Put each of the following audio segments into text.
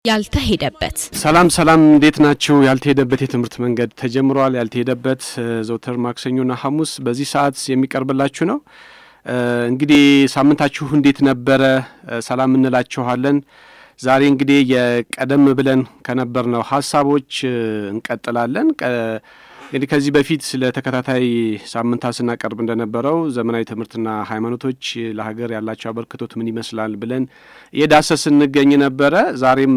ያልተሄደበት ሰላም ሰላም፣ እንዴት ናችሁ? ያልተሄደበት የትምህርት መንገድ ተጀምሯል። ያልተሄደበት ዘውትር ማክሰኞና ሐሙስ በዚህ ሰዓት የሚቀርብላችሁ ነው። እንግዲህ ሳምንታችሁ እንዴት ነበረ? ሰላም እንላችኋለን። ዛሬ እንግዲህ የቀደም ብለን ከነበርነው ሀሳቦች እንቀጥላለን። እንግዲህ ከዚህ በፊት ለተከታታይ ሳምንታት ስናቀርብ እንደነበረው ዘመናዊ ትምህርትና ሃይማኖቶች ለሀገር ያላቸው አበርክቶት ምን ይመስላል ብለን እየዳሰስ እንገኝ ነበረ። ዛሬም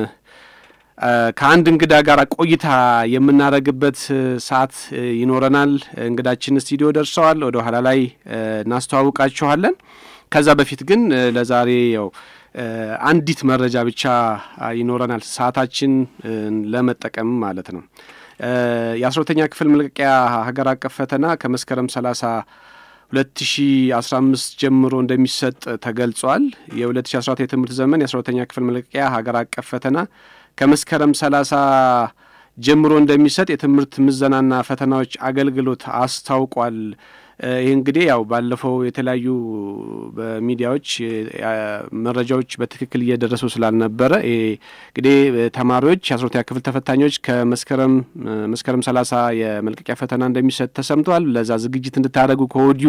ከአንድ እንግዳ ጋር ቆይታ የምናደርግበት ሰዓት ይኖረናል። እንግዳችን ስቱዲዮ ደርሰዋል። ወደ ኋላ ላይ እናስተዋውቃችኋለን። ከዛ በፊት ግን ለዛሬ ያው አንዲት መረጃ ብቻ ይኖረናል፣ ሰዓታችን ለመጠቀም ማለት ነው። የአስራ ሁለተኛ ክፍል መልቀቂያ ሀገር አቀፍ ፈተና ከመስከረም ሰላሳ ሁለት ሺ አስራ አምስት ጀምሮ እንደሚሰጥ ተገልጿል። የሁለት ሺ አስራ አራት የትምህርት ዘመን የአስራ ሁለተኛ ክፍል መልቀቂያ ሀገር አቀፍ ፈተና ከመስከረም ሰላሳ ጀምሮ እንደሚሰጥ የትምህርት ምዘናና ፈተናዎች አገልግሎት አስታውቋል። ይህ እንግዲህ ያው ባለፈው የተለያዩ በሚዲያዎች መረጃዎች በትክክል እየደረሱ ስላልነበረ እንግዲህ ተማሪዎች የአስራ ሁለተኛ ክፍል ተፈታኞች ከመስከረም መስከረም ሰላሳ የመልቀቂያ ፈተና እንደሚሰጥ ተሰምቷል። ለዛ ዝግጅት እንድታደርጉ ከወዲሁ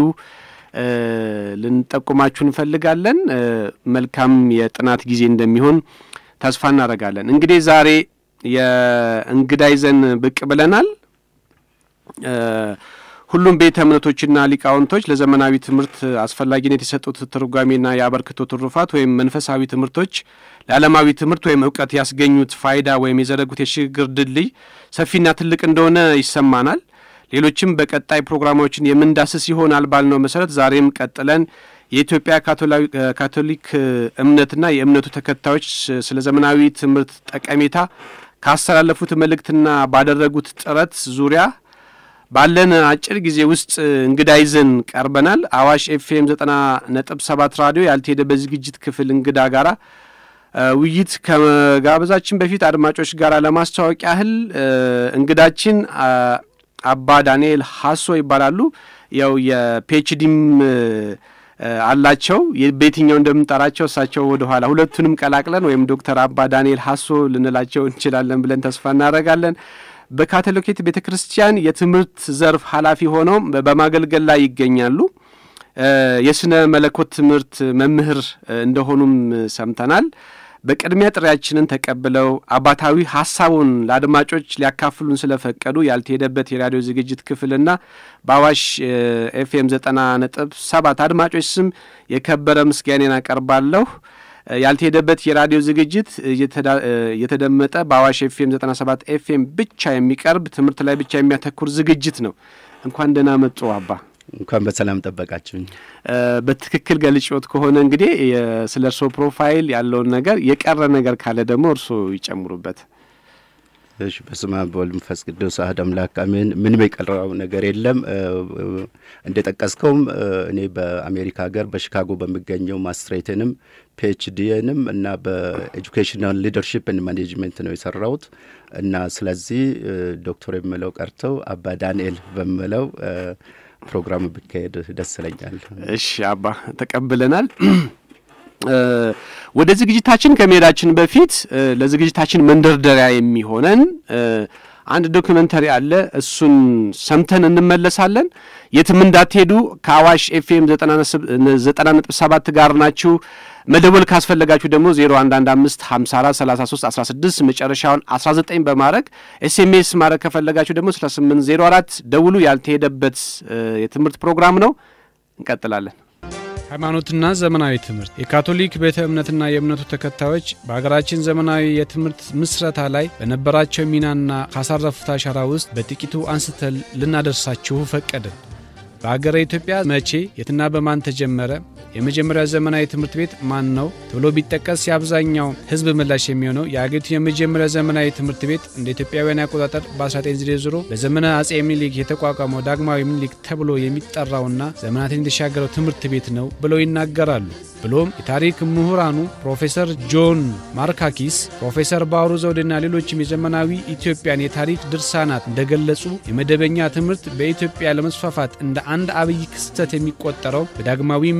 ልንጠቁማችሁ እንፈልጋለን። መልካም የጥናት ጊዜ እንደሚሆን ተስፋ እናደርጋለን። እንግዲህ ዛሬ የእንግዳ ይዘን ብቅ ብለናል። ሁሉም ቤተ እምነቶችና ሊቃውንቶች ለዘመናዊ ትምህርት አስፈላጊነት የሰጡት ትርጓሜና የአበርክቶ ትሩፋት ወይም መንፈሳዊ ትምህርቶች ለዓለማዊ ትምህርት ወይም እውቀት ያስገኙት ፋይዳ ወይም የዘረጉት የሽግግር ድልድይ ሰፊና ትልቅ እንደሆነ ይሰማናል። ሌሎችም በቀጣይ ፕሮግራሞችን የምንዳስስ ይሆናል ባልነው መሰረት ዛሬም ቀጥለን የኢትዮጵያ ካቶሊክ እምነትና የእምነቱ ተከታዮች ስለ ዘመናዊ ትምህርት ጠቀሜታ ካስተላለፉት መልእክትና ባደረጉት ጥረት ዙሪያ ባለን አጭር ጊዜ ውስጥ እንግዳ ይዘን ቀርበናል። አዋሽ ኤፍኤም ዘጠና ነጥብ ሰባት ራዲዮ ያልተሄደበት ዝግጅት ክፍል እንግዳ ጋራ ውይይት ከመጋበዛችን በፊት አድማጮች ጋር ለማስተዋወቅ ያህል እንግዳችን አባ ዳንኤል ሀሶ ይባላሉ። ያው የፒኤችዲም አላቸው። በየትኛው እንደምንጠራቸው እሳቸው ወደ ኋላ ሁለቱንም ቀላቅለን ወይም ዶክተር አባ ዳንኤል ሀሶ ልንላቸው እንችላለን ብለን ተስፋ እናደርጋለን። በካቶሊክ ቤተ ክርስቲያን የትምህርት ዘርፍ ኃላፊ ሆነው በማገልገል ላይ ይገኛሉ። የስነ መለኮት ትምህርት መምህር እንደሆኑም ሰምተናል። በቅድሚያ ጥሪያችንን ተቀብለው አባታዊ ሀሳቡን ለአድማጮች ሊያካፍሉን ስለፈቀዱ ያልተሄደበት የራዲዮ ዝግጅት ክፍልና በአዋሽ ኤፍኤም ዘጠና ነጥብ ሰባት አድማጮች ስም የከበረ ምስጋኔን አቀርባለሁ። ያልተሄደበት የራዲዮ ዝግጅት እየተደመጠ በአዋሽ ኤፍኤም 97 ኤፍኤም ብቻ የሚቀርብ ትምህርት ላይ ብቻ የሚያተኩር ዝግጅት ነው። እንኳን ደህና መጡ አባ። እንኳን በሰላም ጠበቃችሁኝ። በትክክል ገልጭዎት ከሆነ እንግዲህ ስለ እርስዎ ፕሮፋይል ያለውን ነገር የቀረ ነገር ካለ ደግሞ እርስዎ ይጨምሩበት። እሺ፣ በስመ አብ ወወልድ ወመንፈስ ቅዱስ አሐዱ አምላክ አሜን። ምንም የቀረው ነገር የለም። እንደ ጠቀስከውም እኔ በአሜሪካ ሀገር በሺካጎ በሚገኘው ማስትሬትንም ፒኤችዲንም እና በኤጁኬሽናል ሊደርሽፕ ን ማኔጅመንት ነው የሰራሁት እና ስለዚህ ዶክተር የምለው ቀርተው አባ ዳንኤል በምለው ፕሮግራም ቢካሄድ ደስ ይለኛል። እሺ አባ ተቀብለናል። ወደ ዝግጅታችን ከመሄዳችን በፊት ለዝግጅታችን መንደርደሪያ የሚሆነን አንድ ዶክመንተሪ አለ። እሱን ሰምተን እንመለሳለን። የትም እንዳትሄዱ። ከአዋሽ ኤፍኤም ዘጠና ነጥብ ሰባት ጋር ናችሁ። መደወል ካስፈለጋችሁ ደግሞ 0115 54 33 16 መጨረሻውን 19 በማድረግ ኤስኤምኤስ ማድረግ ከፈለጋችሁ ደግሞ 6804 ደውሉ። ያልተሄደበት የትምህርት ፕሮግራም ነው። እንቀጥላለን። ሃይማኖትና ዘመናዊ ትምህርት የካቶሊክ ቤተ እምነትና የእምነቱ ተከታዮች በሀገራችን ዘመናዊ የትምህርት ምስረታ ላይ በነበራቸው ሚናና ካሳረፉት አሻራ ውስጥ በጥቂቱ አንስተን ልናደርሳችሁ ፈቀድን። በሀገረ ኢትዮጵያ መቼ የትና በማን ተጀመረ? የመጀመሪያው ዘመናዊ ትምህርት ቤት ማን ነው ተብሎ ቢጠቀስ የአብዛኛው ሕዝብ ምላሽ የሚሆነው የአገሪቱ የመጀመሪያው ዘመናዊ ትምህርት ቤት እንደ ኢትዮጵያውያን አቆጣጠር በ1900 በዘመነ አጼ ምኒልክ የተቋቋመው ዳግማዊ ምኒልክ ተብሎ የሚጠራውና ዘመናትን የተሻገረው ትምህርት ቤት ነው ብለው ይናገራሉ። ብሎም የታሪክ ምሁራኑ ፕሮፌሰር ጆን ማርካኪስ፣ ፕሮፌሰር ባውሩ ዘውዴና ሌሎችም የዘመናዊ ኢትዮጵያን የታሪክ ድርሳናት እንደገለጹ የመደበኛ ትምህርት በኢትዮጵያ ለመስፋፋት እንደ አንድ አብይ ክስተት የሚቆጠረው በዳግማዊ ምኒልክ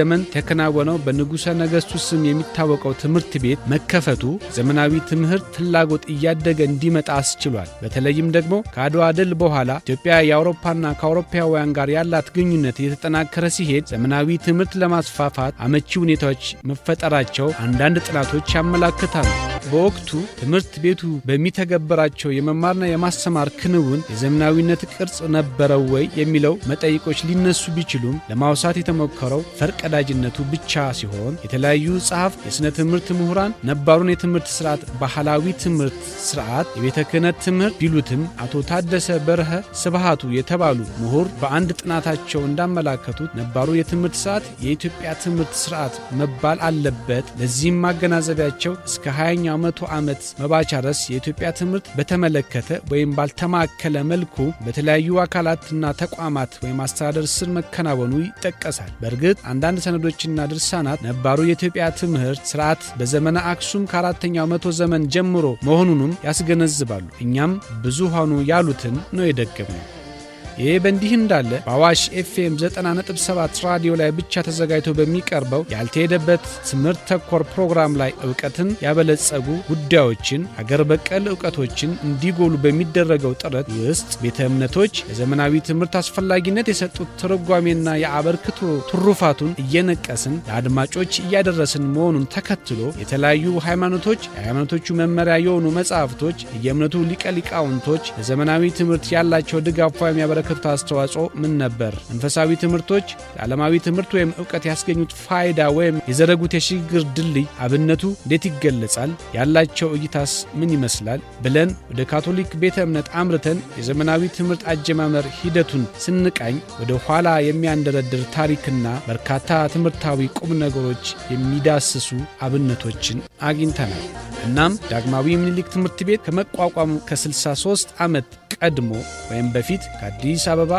ዘመን ተከናወነው በንጉሠ ነገሥቱ ስም የሚታወቀው ትምህርት ቤት መከፈቱ ዘመናዊ ትምህርት ፍላጎት እያደገ እንዲመጣ አስችሏል። በተለይም ደግሞ ከአድዋ ድል በኋላ ኢትዮጵያ የአውሮፓና ከአውሮፓውያን ጋር ያላት ግንኙነት እየተጠናከረ ሲሄድ ዘመናዊ ትምህርት ለማስፋፋት አመቺ ሁኔታዎች መፈጠራቸው አንዳንድ ጥናቶች ያመላክታሉ። በወቅቱ ትምህርት ቤቱ በሚተገበራቸው የመማርና የማስተማር ክንውን የዘመናዊነት ቅርጽ ነበረው ወይ የሚለው መጠይቆች ሊነሱ ቢችሉም ለማውሳት የተሞከረው ፈርቀዳጅነቱ ብቻ ሲሆን የተለያዩ ጸሐፍት፣ የሥነ ትምህርት ምሁራን ነባሩን የትምህርት ስርዓት ባህላዊ ትምህርት ስርዓት የቤተ ክህነት ትምህርት ቢሉትም አቶ ታደሰ በርሀ ስብሃቱ የተባሉ ምሁር በአንድ ጥናታቸው እንዳመላከቱት ነባሩ የትምህርት ስርዓት የኢትዮጵያ ትምህርት ስርዓት መባል አለበት። ለዚህም ማገናዘቢያቸው እስከ 20ኛው መቶ ዓመት መባቻ ድረስ የኢትዮጵያ ትምህርት በተመለከተ ወይም ባልተማከለ መልኩ በተለያዩ አካላትና ተቋማት ወይም አስተዳደር ስር መከናወኑ ይጠቀሳል። በእርግጥ አንዳንድ ሰነዶችና ድርሳናት ነባሩ የኢትዮጵያ ትምህርት ስርዓት በዘመነ አክሱም ከአራተኛው መቶ ዘመን ጀምሮ መሆኑንም ያስገነዝባሉ። እኛም ብዙሃኑ ያሉትን ነው የደገምነው። ይህ በእንዲህ እንዳለ በአዋሽ ኤፍኤም 90.7 ራዲዮ ላይ ብቻ ተዘጋጅቶ በሚቀርበው ያልተሄደበት ትምህርት ተኮር ፕሮግራም ላይ እውቀትን ያበለጸጉ ጉዳዮችን አገር በቀል እውቀቶችን እንዲጎሉ በሚደረገው ጥረት ውስጥ ቤተ እምነቶች ለዘመናዊ ትምህርት አስፈላጊነት የሰጡት ትርጓሜና የአበርክቶ ትሩፋቱን እየነቀስን ለአድማጮች እያደረስን መሆኑን ተከትሎ የተለያዩ ሃይማኖቶች የሃይማኖቶቹ መመሪያ የሆኑ መጻሕፍቶች የእምነቱ ሊቀ ሊቃውንቶች ለዘመናዊ ትምህርት ያላቸው ድጋፍ የሚያበረ ያበረከቱት አስተዋጽኦ ምን ነበር? መንፈሳዊ ትምህርቶች ለዓለማዊ ትምህርት ወይም እውቀት ያስገኙት ፋይዳ ወይም የዘረጉት የሽግግር ድልድይ አብነቱ እንዴት ይገለጻል? ያላቸው እይታስ ምን ይመስላል? ብለን ወደ ካቶሊክ ቤተ እምነት አምርተን የዘመናዊ ትምህርት አጀማመር ሂደቱን ስንቃኝ ወደ ኋላ የሚያንደረድር ታሪክና በርካታ ትምህርታዊ ቁም ነገሮች የሚዳስሱ አብነቶችን አግኝተናል። እናም ዳግማዊ ምኒልክ ትምህርት ቤት ከመቋቋሙ ከ63 ዓመት ቀድሞ ወይም በፊት ከአዲስ አበባ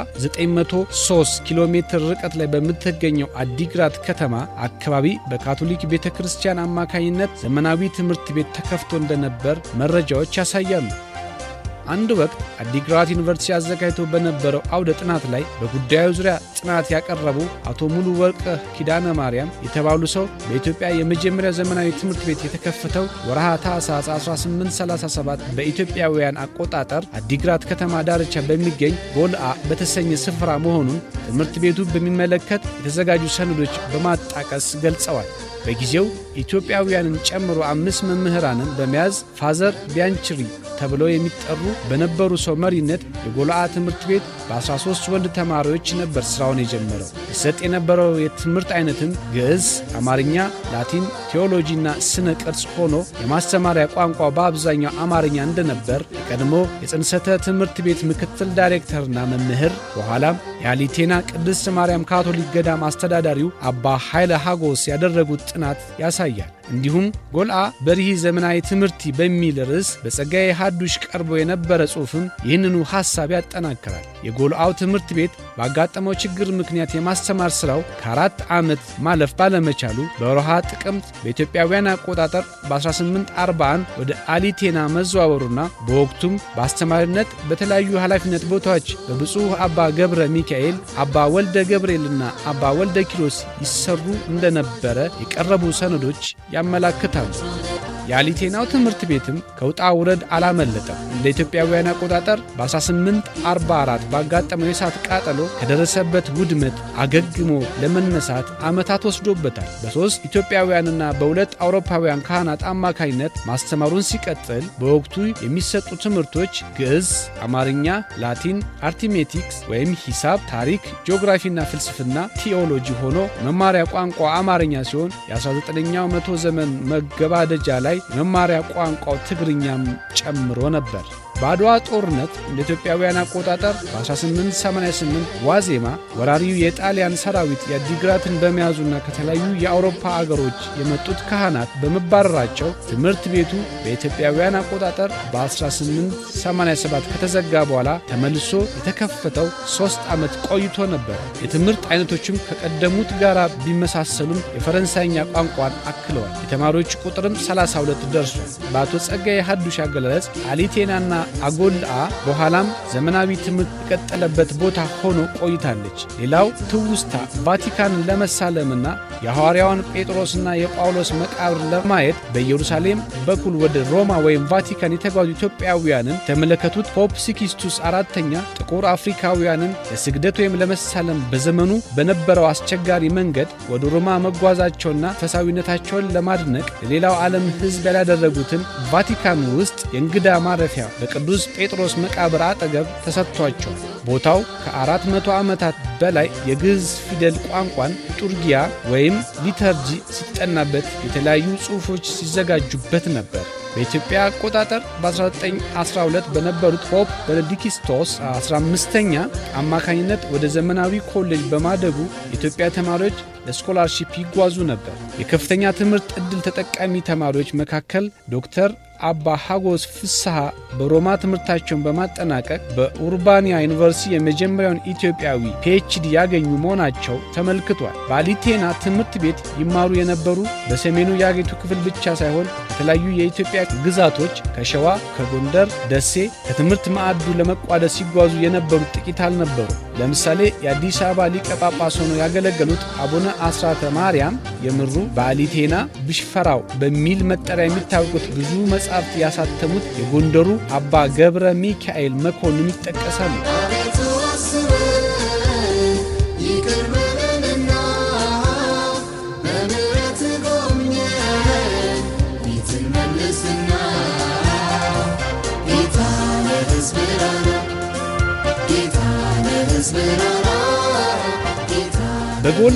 903 ኪሎ ሜትር ርቀት ላይ በምትገኘው አዲግራት ከተማ አካባቢ በካቶሊክ ቤተ ክርስቲያን አማካኝነት ዘመናዊ ትምህርት ቤት ተከፍቶ እንደነበር መረጃዎች ያሳያሉ። አንድ ወቅት አዲግራት ዩኒቨርሲቲ አዘጋጅቶ በነበረው አውደ ጥናት ላይ በጉዳዩ ዙሪያ ጥናት ያቀረቡ አቶ ሙሉ ወርቅ ኪዳነ ማርያም የተባሉ ሰው በኢትዮጵያ የመጀመሪያ ዘመናዊ ትምህርት ቤት የተከፈተው ወርሃ ታኅሳስ 1837 በኢትዮጵያውያን አቆጣጠር አዲግራት ከተማ ዳርቻ በሚገኝ ጎልአ በተሰኘ ስፍራ መሆኑን ትምህርት ቤቱ በሚመለከት የተዘጋጁ ሰነዶች በማጣቀስ ገልጸዋል። በጊዜው ኢትዮጵያውያንን ጨምሮ አምስት መምህራንን በመያዝ ፋዘር ቢያንችሪ ተብለው የሚጠሩ በነበሩ ሰው መሪነት የጎልአ ትምህርት ቤት በ13 ወንድ ተማሪዎች ነበር ሥራውን የጀመረው። ይሰጥ የነበረው የትምህርት አይነትም ግዕዝ፣ አማርኛ፣ ላቲን፣ ቴዎሎጂና ስነ ቅርጽ ሆኖ የማስተማሪያ ቋንቋ በአብዛኛው አማርኛ እንደነበር የቀድሞ የጽንሰተ ትምህርት ቤት ምክትል ዳይሬክተርና መምህር በኋላም የአሊቴና ቅድስት ማርያም ካቶሊክ ገዳም አስተዳዳሪው አባ ኃይለ ሐጎስ ያደረጉት ጥናት ያሳያል። እንዲሁም ጎልአ በሪህ ዘመናዊ ትምህርቲ በሚል ርዕስ በጸጋዬ ሐዱሽ ቀርቦ የነበረ ጽሑፍም ይህንኑ ሐሳብ ያጠናክራል። የጎልአው ትምህርት ቤት ባጋጠመው ችግር ምክንያት የማስተማር ሥራው ከአራት ዓመት ማለፍ ባለመቻሉ በወርሃ ጥቅምት በኢትዮጵያውያን አቆጣጠር በ1841 ወደ አሊቴና መዘዋወሩና በወቅቱም በአስተማሪነት በተለያዩ ኃላፊነት ቦታዎች በብፁዕ አባ ገብረ ሚካኤል፣ አባ ወልደ ገብርኤልና አባ ወልደ ኪሮስ ይሰሩ እንደነበረ የቀረቡ ሰነዶች ያመላክታሉ። የአሊቴናው ትምህርት ቤትም ከውጣ ውረድ አላመለጠም። እንደ ኢትዮጵያውያን አቆጣጠር በ1844 ባጋጠመው የእሳት ቃጠሎ ከደረሰበት ውድመት አገግሞ ለመነሳት ዓመታት ወስዶበታል። በሦስት ኢትዮጵያውያንና በሁለት አውሮፓውያን ካህናት አማካኝነት ማስተማሩን ሲቀጥል በወቅቱ የሚሰጡ ትምህርቶች ግዕዝ፣ አማርኛ፣ ላቲን፣ አርቲሜቲክስ ወይም ሂሳብ፣ ታሪክ፣ ጂኦግራፊና ፍልስፍና፣ ቲኦሎጂ ሆኖ መማሪያ ቋንቋ አማርኛ ሲሆን የ19ኛው መቶ ዘመን መገባደጃ ላይ የመማሪያ ቋንቋው ትግርኛም ጨምሮ ነበር። በአድዋ ጦርነት እንደ ኢትዮጵያውያን አቆጣጠር በ1888 ዋዜማ ወራሪው የጣሊያን ሰራዊት የአዲግራትን በመያዙና ከተለያዩ የአውሮፓ አገሮች የመጡት ካህናት በመባረራቸው ትምህርት ቤቱ በኢትዮጵያውያን አቆጣጠር በ1887 ከተዘጋ በኋላ ተመልሶ የተከፈተው ሦስት ዓመት ቆይቶ ነበር። የትምህርት አይነቶችም ከቀደሙት ጋር ቢመሳሰሉም የፈረንሳይኛ ቋንቋን አክለዋል። የተማሪዎች ቁጥርም 32 ደርሷል። በአቶ ጸጋዬ ሐዱሽ አገላለጽ አሊቴናና አጎልአ በኋላም ዘመናዊ ትምህርት የቀጠለበት ቦታ ሆኖ ቆይታለች። ሌላው ትውስታ ቫቲካንን ለመሳለምና የሐዋርያውን ጴጥሮስና የጳውሎስ መቃብር ለማየት በኢየሩሳሌም በኩል ወደ ሮማ ወይም ቫቲካን የተጓዙ ኢትዮጵያውያንን የተመለከቱት ፖፕ ሲክስቱስ አራተኛ ጥቁር አፍሪካውያንን ለስግደት ወይም ለመሳለም በዘመኑ በነበረው አስቸጋሪ መንገድ ወደ ሮማ መጓዛቸውና ፈሳዊነታቸውን ለማድነቅ ለሌላው ዓለም ሕዝብ ያላደረጉትን ቫቲካን ውስጥ የእንግዳ ማረፊያ በቅዱስ ጴጥሮስ መቃብር አጠገብ ተሰጥቷቸዋል። ቦታው ከአራት መቶ ዓመታት በላይ የግዕዝ ፊደል ቋንቋን ሊጡርጊያ ወይም ሊተርጂ ሲጠናበት የተለያዩ ጽሑፎች ሲዘጋጁበት ነበር። በኢትዮጵያ አቆጣጠር በ1912 በነበሩት ፖፕ ቤኔዲክቶስ 15ኛ አማካኝነት ወደ ዘመናዊ ኮሌጅ በማደጉ የኢትዮጵያ ተማሪዎች ለስኮላርሺፕ ይጓዙ ነበር። የከፍተኛ ትምህርት ዕድል ተጠቃሚ ተማሪዎች መካከል ዶክተር አባ ሀጎስ ፍስሐ በሮማ ትምህርታቸውን በማጠናቀቅ በኡርባንያ ዩኒቨርሲቲ የመጀመሪያውን ኢትዮጵያዊ ፒኤችዲ ያገኙ መሆናቸው ተመልክቷል። በአሊቴና ትምህርት ቤት ይማሩ የነበሩ በሰሜኑ የአገሪቱ ክፍል ብቻ ሳይሆን ከተለያዩ የኢትዮጵያ ግዛቶች ከሸዋ፣ ከጎንደር፣ ደሴ ከትምህርት ማዕዱ ለመቋደስ ሲጓዙ የነበሩት ጥቂት አልነበሩ። ለምሳሌ የአዲስ አበባ ሊቀ ጳጳስ ሆነው ያገለገሉት አቡነ አስራተ ማርያም የምሩ በአሊቴና ብሽፈራው በሚል መጠሪያ የሚታወቁት ብዙ መጽሐፍት ያሳተሙት የጎንደሩ አባ ገብረ ሚካኤል መኮንን ይጠቀሳሉ። በጎላ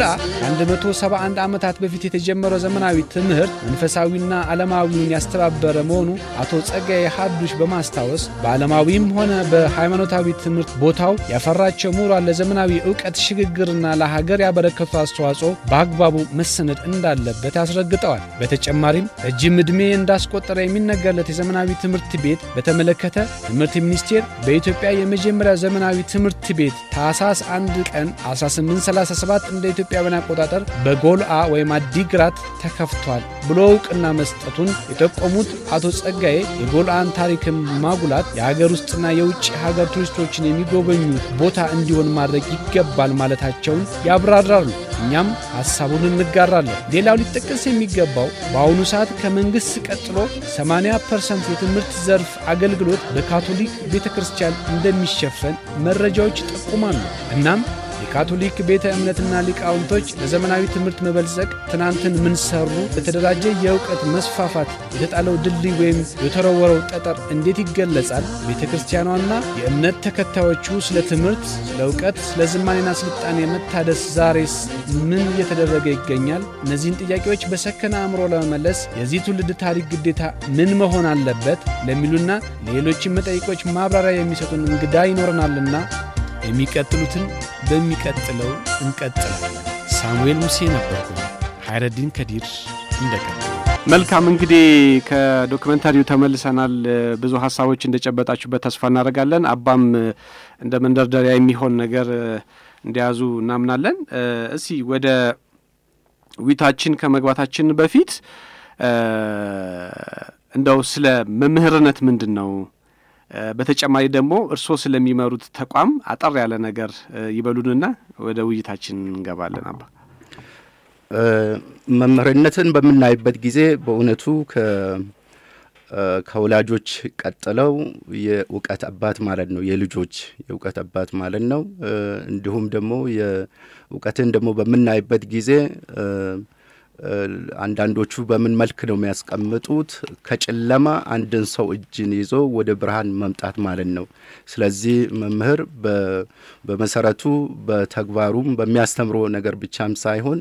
ከ171 ዓመታት በፊት የተጀመረው ዘመናዊ ትምህርት መንፈሳዊና ዓለማዊውን ያስተባበረ መሆኑ አቶ ጸጋዬ ሀዱሽ በማስታወስ በዓለማዊም ሆነ በሃይማኖታዊ ትምህርት ቦታው ያፈራቸው ምሁራን ለዘመናዊ ዕውቀት ሽግግርና ለሀገር ያበረከቱ አስተዋጽኦ በአግባቡ መሰነድ እንዳለበት ያስረግጠዋል። በተጨማሪም ረጅም ዕድሜ እንዳስቆጠረ የሚነገርለት የዘመናዊ ትምህርት ቤት በተመለከተ ትምህርት ሚኒስቴር በኢትዮጵያ የመጀመሪያ ዘመናዊ ትምህርት ቤት ታኅሳስ 1 ቀን 1837 እንደ ኢትዮጵያውያን አቆጣጠር በጎልአ ወይም አዲግራት ተከፍቷል ብሎ እውቅና መስጠቱን የጠቆሙት አቶ ጸጋዬ የጎልአን ታሪክን ማጉላት የሀገር ውስጥና የውጭ ሀገር ቱሪስቶችን የሚጎበኙ ቦታ እንዲሆን ማድረግ ይገባል ማለታቸውን ያብራራሉ። እኛም ሐሳቡን እንጋራለን። ሌላው ሊጠቀስ የሚገባው በአሁኑ ሰዓት ከመንግሥት ቀጥሎ 80 ፐርሰንት የትምህርት ዘርፍ አገልግሎት በካቶሊክ ቤተ ክርስቲያን እንደሚሸፈን መረጃዎች ይጠቁማሉ። እናም የካቶሊክ ቤተ እምነትና ሊቃውንቶች ለዘመናዊ ትምህርት መበልጸግ ትናንትን ምን ሰሩ፣ ለተደራጀ የእውቀት መስፋፋት የተጣለው ድልድይ ወይም የተወረወረው ጠጠር እንዴት ይገለጻል? ቤተ ክርስቲያኗና የእምነት ተከታዮቹ ስለ ትምህርት፣ ስለ እውቀት፣ ስለ ዝማኔና ስልጣኔ መታደስ ዛሬስ ምን እየተደረገ ይገኛል? እነዚህን ጥያቄዎች በሰከነ አእምሮ ለመመለስ የዚህ ትውልድ ታሪክ ግዴታ ምን መሆን አለበት? ለሚሉና ለሌሎችም መጠይቆች ማብራሪያ የሚሰጡን እንግዳ ይኖረናልና የሚቀጥሉትን በሚቀጥለው እንቀጥላለን። ሳሙኤል ሙሴ ነበርኩ። ሀይረዲን ከዲር እንደቀጥል። መልካም እንግዲህ ከዶክመንታሪው ተመልሰናል። ብዙ ሀሳቦች እንደጨበጣችሁበት ተስፋ እናደርጋለን። አባም እንደ መንደርደሪያ የሚሆን ነገር እንደያዙ እናምናለን። እስቲ ወደ ውይይታችን ከመግባታችን በፊት እንደው ስለ መምህርነት ምንድን ነው በተጨማሪ ደግሞ እርስዎ ስለሚመሩት ተቋም አጠር ያለ ነገር ይበሉንና ወደ ውይይታችን እንገባለን። አባ መምህርነትን በምናይበት ጊዜ በእውነቱ ከወላጆች ቀጥለው የእውቀት አባት ማለት ነው። የልጆች የእውቀት አባት ማለት ነው። እንዲሁም ደግሞ የእውቀትን ደግሞ በምናይበት ጊዜ አንዳንዶቹ በምን መልክ ነው የሚያስቀምጡት? ከጨለማ አንድን ሰው እጅን ይዞ ወደ ብርሃን መምጣት ማለት ነው። ስለዚህ መምህር በመሰረቱ በተግባሩም በሚያስተምረው ነገር ብቻም ሳይሆን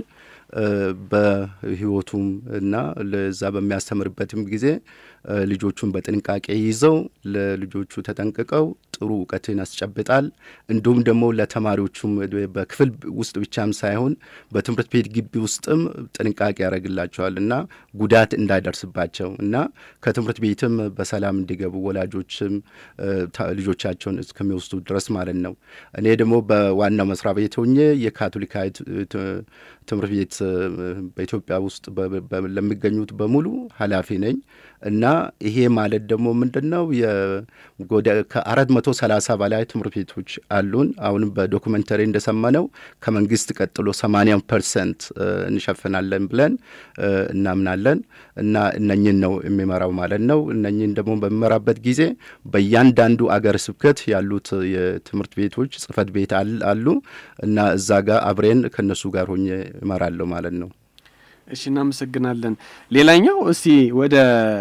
በሕይወቱም እና ለዛ በሚያስተምርበትም ጊዜ ልጆቹን በጥንቃቄ ይዘው ለልጆቹ ተጠንቅቀው ጥሩ እውቀትን ያስጨብጣል። እንዲሁም ደግሞ ለተማሪዎቹም በክፍል ውስጥ ብቻም ሳይሆን በትምህርት ቤት ግቢ ውስጥም ጥንቃቄ ያደርግላቸዋል እና ጉዳት እንዳይደርስባቸው እና ከትምህርት ቤትም በሰላም እንዲገቡ ወላጆችም ልጆቻቸውን እስከሚወስዱ ድረስ ማለት ነው። እኔ ደግሞ በዋናው መስሪያ ቤት ሆኜ የካቶሊካዊ ትምህርት ቤት በኢትዮጵያ ውስጥ ለሚገኙት በሙሉ ኃላፊ ነኝ እና ይሄ ማለት ደግሞ ምንድን ነው ከአራት መቶ መቶ ሰላሳ በላይ ትምህርት ቤቶች አሉን። አሁንም በዶኩመንተሪ እንደሰማነው ከመንግስት ቀጥሎ ሰማንያ ፐርሰንት እንሸፍናለን ብለን እናምናለን እና እነኝን ነው የሚመራው ማለት ነው። እነኝን ደግሞ በሚመራበት ጊዜ በእያንዳንዱ አገረ ስብከት ያሉት የትምህርት ቤቶች ጽህፈት ቤት አሉ እና እዛ ጋር አብሬን ከእነሱ ጋር ሆኜ እመራለሁ ማለት ነው። እሺ እናመሰግናለን። ሌላኛው እስቲ ወደ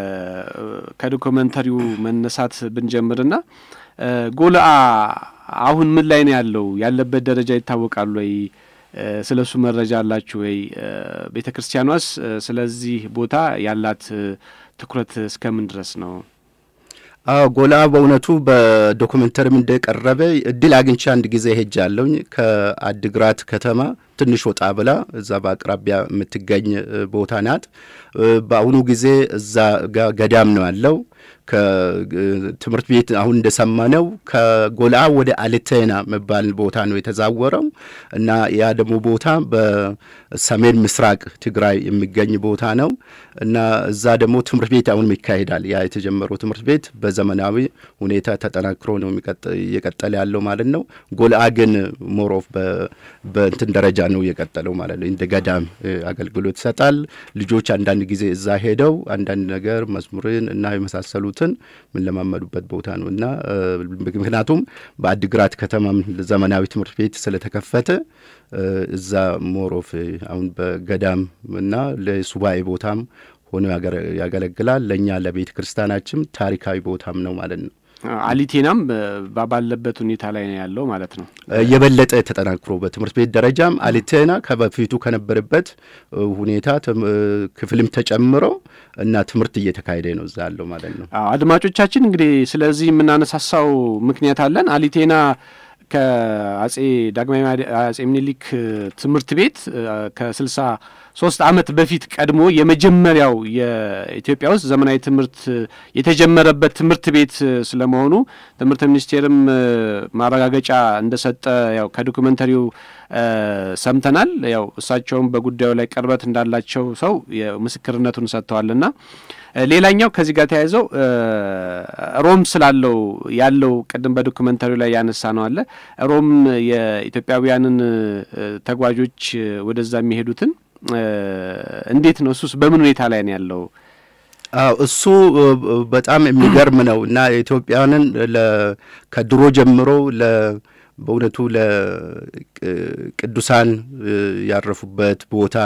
ከዶክመንተሪው መነሳት ብንጀምርና ጎልአ አሁን ምን ላይ ነው ያለው? ያለበት ደረጃ ይታወቃል ወይ? ስለ እሱ መረጃ አላችሁ ወይ? ቤተ ክርስቲያኗስ ስለዚህ ቦታ ያላት ትኩረት እስከምን ድረስ ነው? አዎ ጎላ በእውነቱ በዶኩመንተሪም እንደቀረበ እድል አግኝቼ አንድ ጊዜ ሄጃለሁኝ። ከአድግራት ከተማ ትንሽ ወጣ ብላ እዛ በአቅራቢያ የምትገኝ ቦታ ናት። በአሁኑ ጊዜ እዛ ጋ ገዳም ነው ያለው። ከትምህርት ቤት አሁን እንደሰማነው ከጎልአ ወደ አልቴና መባል ቦታ ነው የተዛወረው እና ያ ደግሞ ቦታ በሰሜን ምስራቅ ትግራይ የሚገኝ ቦታ ነው እና እዛ ደግሞ ትምህርት ቤት አሁንም ይካሄዳል። ያ የተጀመረው ትምህርት ቤት በዘመናዊ ሁኔታ ተጠናክሮ ነው እየቀጠለ ያለው ማለት ነው። ጎልአ ግን ሞሮፍ በእንትን ደረጃ ነው እየቀጠለው ማለት ነው። እንደ ገዳም አገልግሎት ይሰጣል። ልጆች አንዳንድ ጊዜ እዛ ሄደው አንዳንድ ነገር መዝሙርን እና የመሳሰሉትን የምንለማመዱበት ቦታ ነው እና ምክንያቱም በአድግራት ከተማም ዘመናዊ ትምህርት ቤት ስለተከፈተ እዛ ሞሮፍ አሁን በገዳም እና ለሱባኤ ቦታም ሆኖ ያገለግላል። ለእኛ ለቤተ ክርስቲያናችም ታሪካዊ ቦታም ነው ማለት ነው። አሊቴናም ባለበት ሁኔታ ላይ ነው ያለው ማለት ነው። የበለጠ ተጠናክሮ በትምህርት ቤት ደረጃም አሊቴና ከበፊቱ ከነበረበት ሁኔታ ክፍልም ተጨምሮ እና ትምህርት እየተካሄደ ነው እዛ ያለው ማለት ነው። አድማጮቻችን እንግዲህ ስለዚህ የምናነሳሳው ምክንያት አለን። አሊቴና ከአጼ ዳግማዊ አጼ ምኒልክ ትምህርት ቤት ከስልሳ ሶስት ዓመት በፊት ቀድሞ የመጀመሪያው የኢትዮጵያ ውስጥ ዘመናዊ ትምህርት የተጀመረበት ትምህርት ቤት ስለመሆኑ ትምህርት ሚኒስቴርም ማረጋገጫ እንደሰጠ ያው ከዶኩመንተሪው ሰምተናል። ያው እሳቸውም በጉዳዩ ላይ ቅርበት እንዳላቸው ሰው ምስክርነቱን ሰጥተዋልና ሌላኛው ከዚህ ጋር ተያይዘው ሮም ስላለው ያለው ቅድም በዶክመንተሪው ላይ ያነሳ ነው አለ ሮም የኢትዮጵያውያንን ተጓዦች ወደዛ የሚሄዱትን እንዴት ነው እሱስ በምን ሁኔታ ላይ ነው ያለው? አዎ እሱ በጣም የሚገርም ነው እና ኢትዮጵያውያንን ከድሮ ጀምሮ በእውነቱ ለቅዱሳን ያረፉበት ቦታ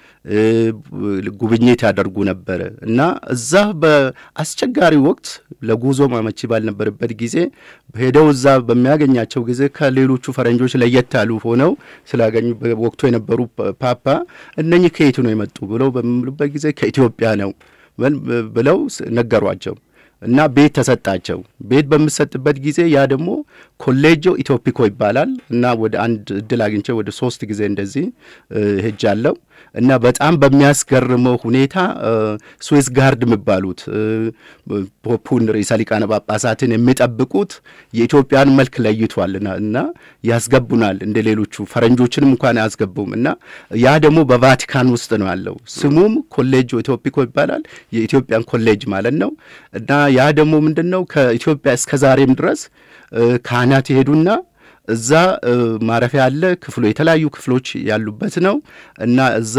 ጉብኝት ያደርጉ ነበረ እና እዛ በአስቸጋሪ ወቅት ለጉዞ አመቺ ባልነበረበት ጊዜ ሄደው እዛ በሚያገኛቸው ጊዜ ከሌሎቹ ፈረንጆች ለየት ያሉ ሆነው ስላገኙ ወቅቱ የነበሩ ፓፓ እነኚህ ከየቱ ነው የመጡ ብለው በሚሉበት ጊዜ ከኢትዮጵያ ነው ብለው ነገሯቸው። እና ቤት ተሰጣቸው። ቤት በምሰጥበት ጊዜ ያ ደግሞ ኮሌጆ ኢትዮፒኮ ይባላል እና ወደ አንድ እድል አግኝቼ ወደ ሶስት ጊዜ እንደዚህ ሄጃለሁ እና በጣም በሚያስገርመው ሁኔታ ስዊስ ጋርድ የሚባሉት ፖፑን ርዕሰ ሊቃነ ጳጳሳትን የሚጠብቁት የኢትዮጵያን መልክ ለይቷል እና ያስገቡናል። እንደ ሌሎቹ ፈረንጆችንም እንኳን አያስገቡም እና ያ ደግሞ በቫቲካን ውስጥ ነው ያለው። ስሙም ኮሌጆ ኢትዮፒኮ ይባላል። የኢትዮጵያን ኮሌጅ ማለት ነው እና ያ ደግሞ ምንድን ነው ከኢትዮጵያ እስከ ዛሬም ድረስ ካህናት ይሄዱና እዛ ማረፊያ አለ። ክፍሎ የተለያዩ ክፍሎች ያሉበት ነው እና እዛ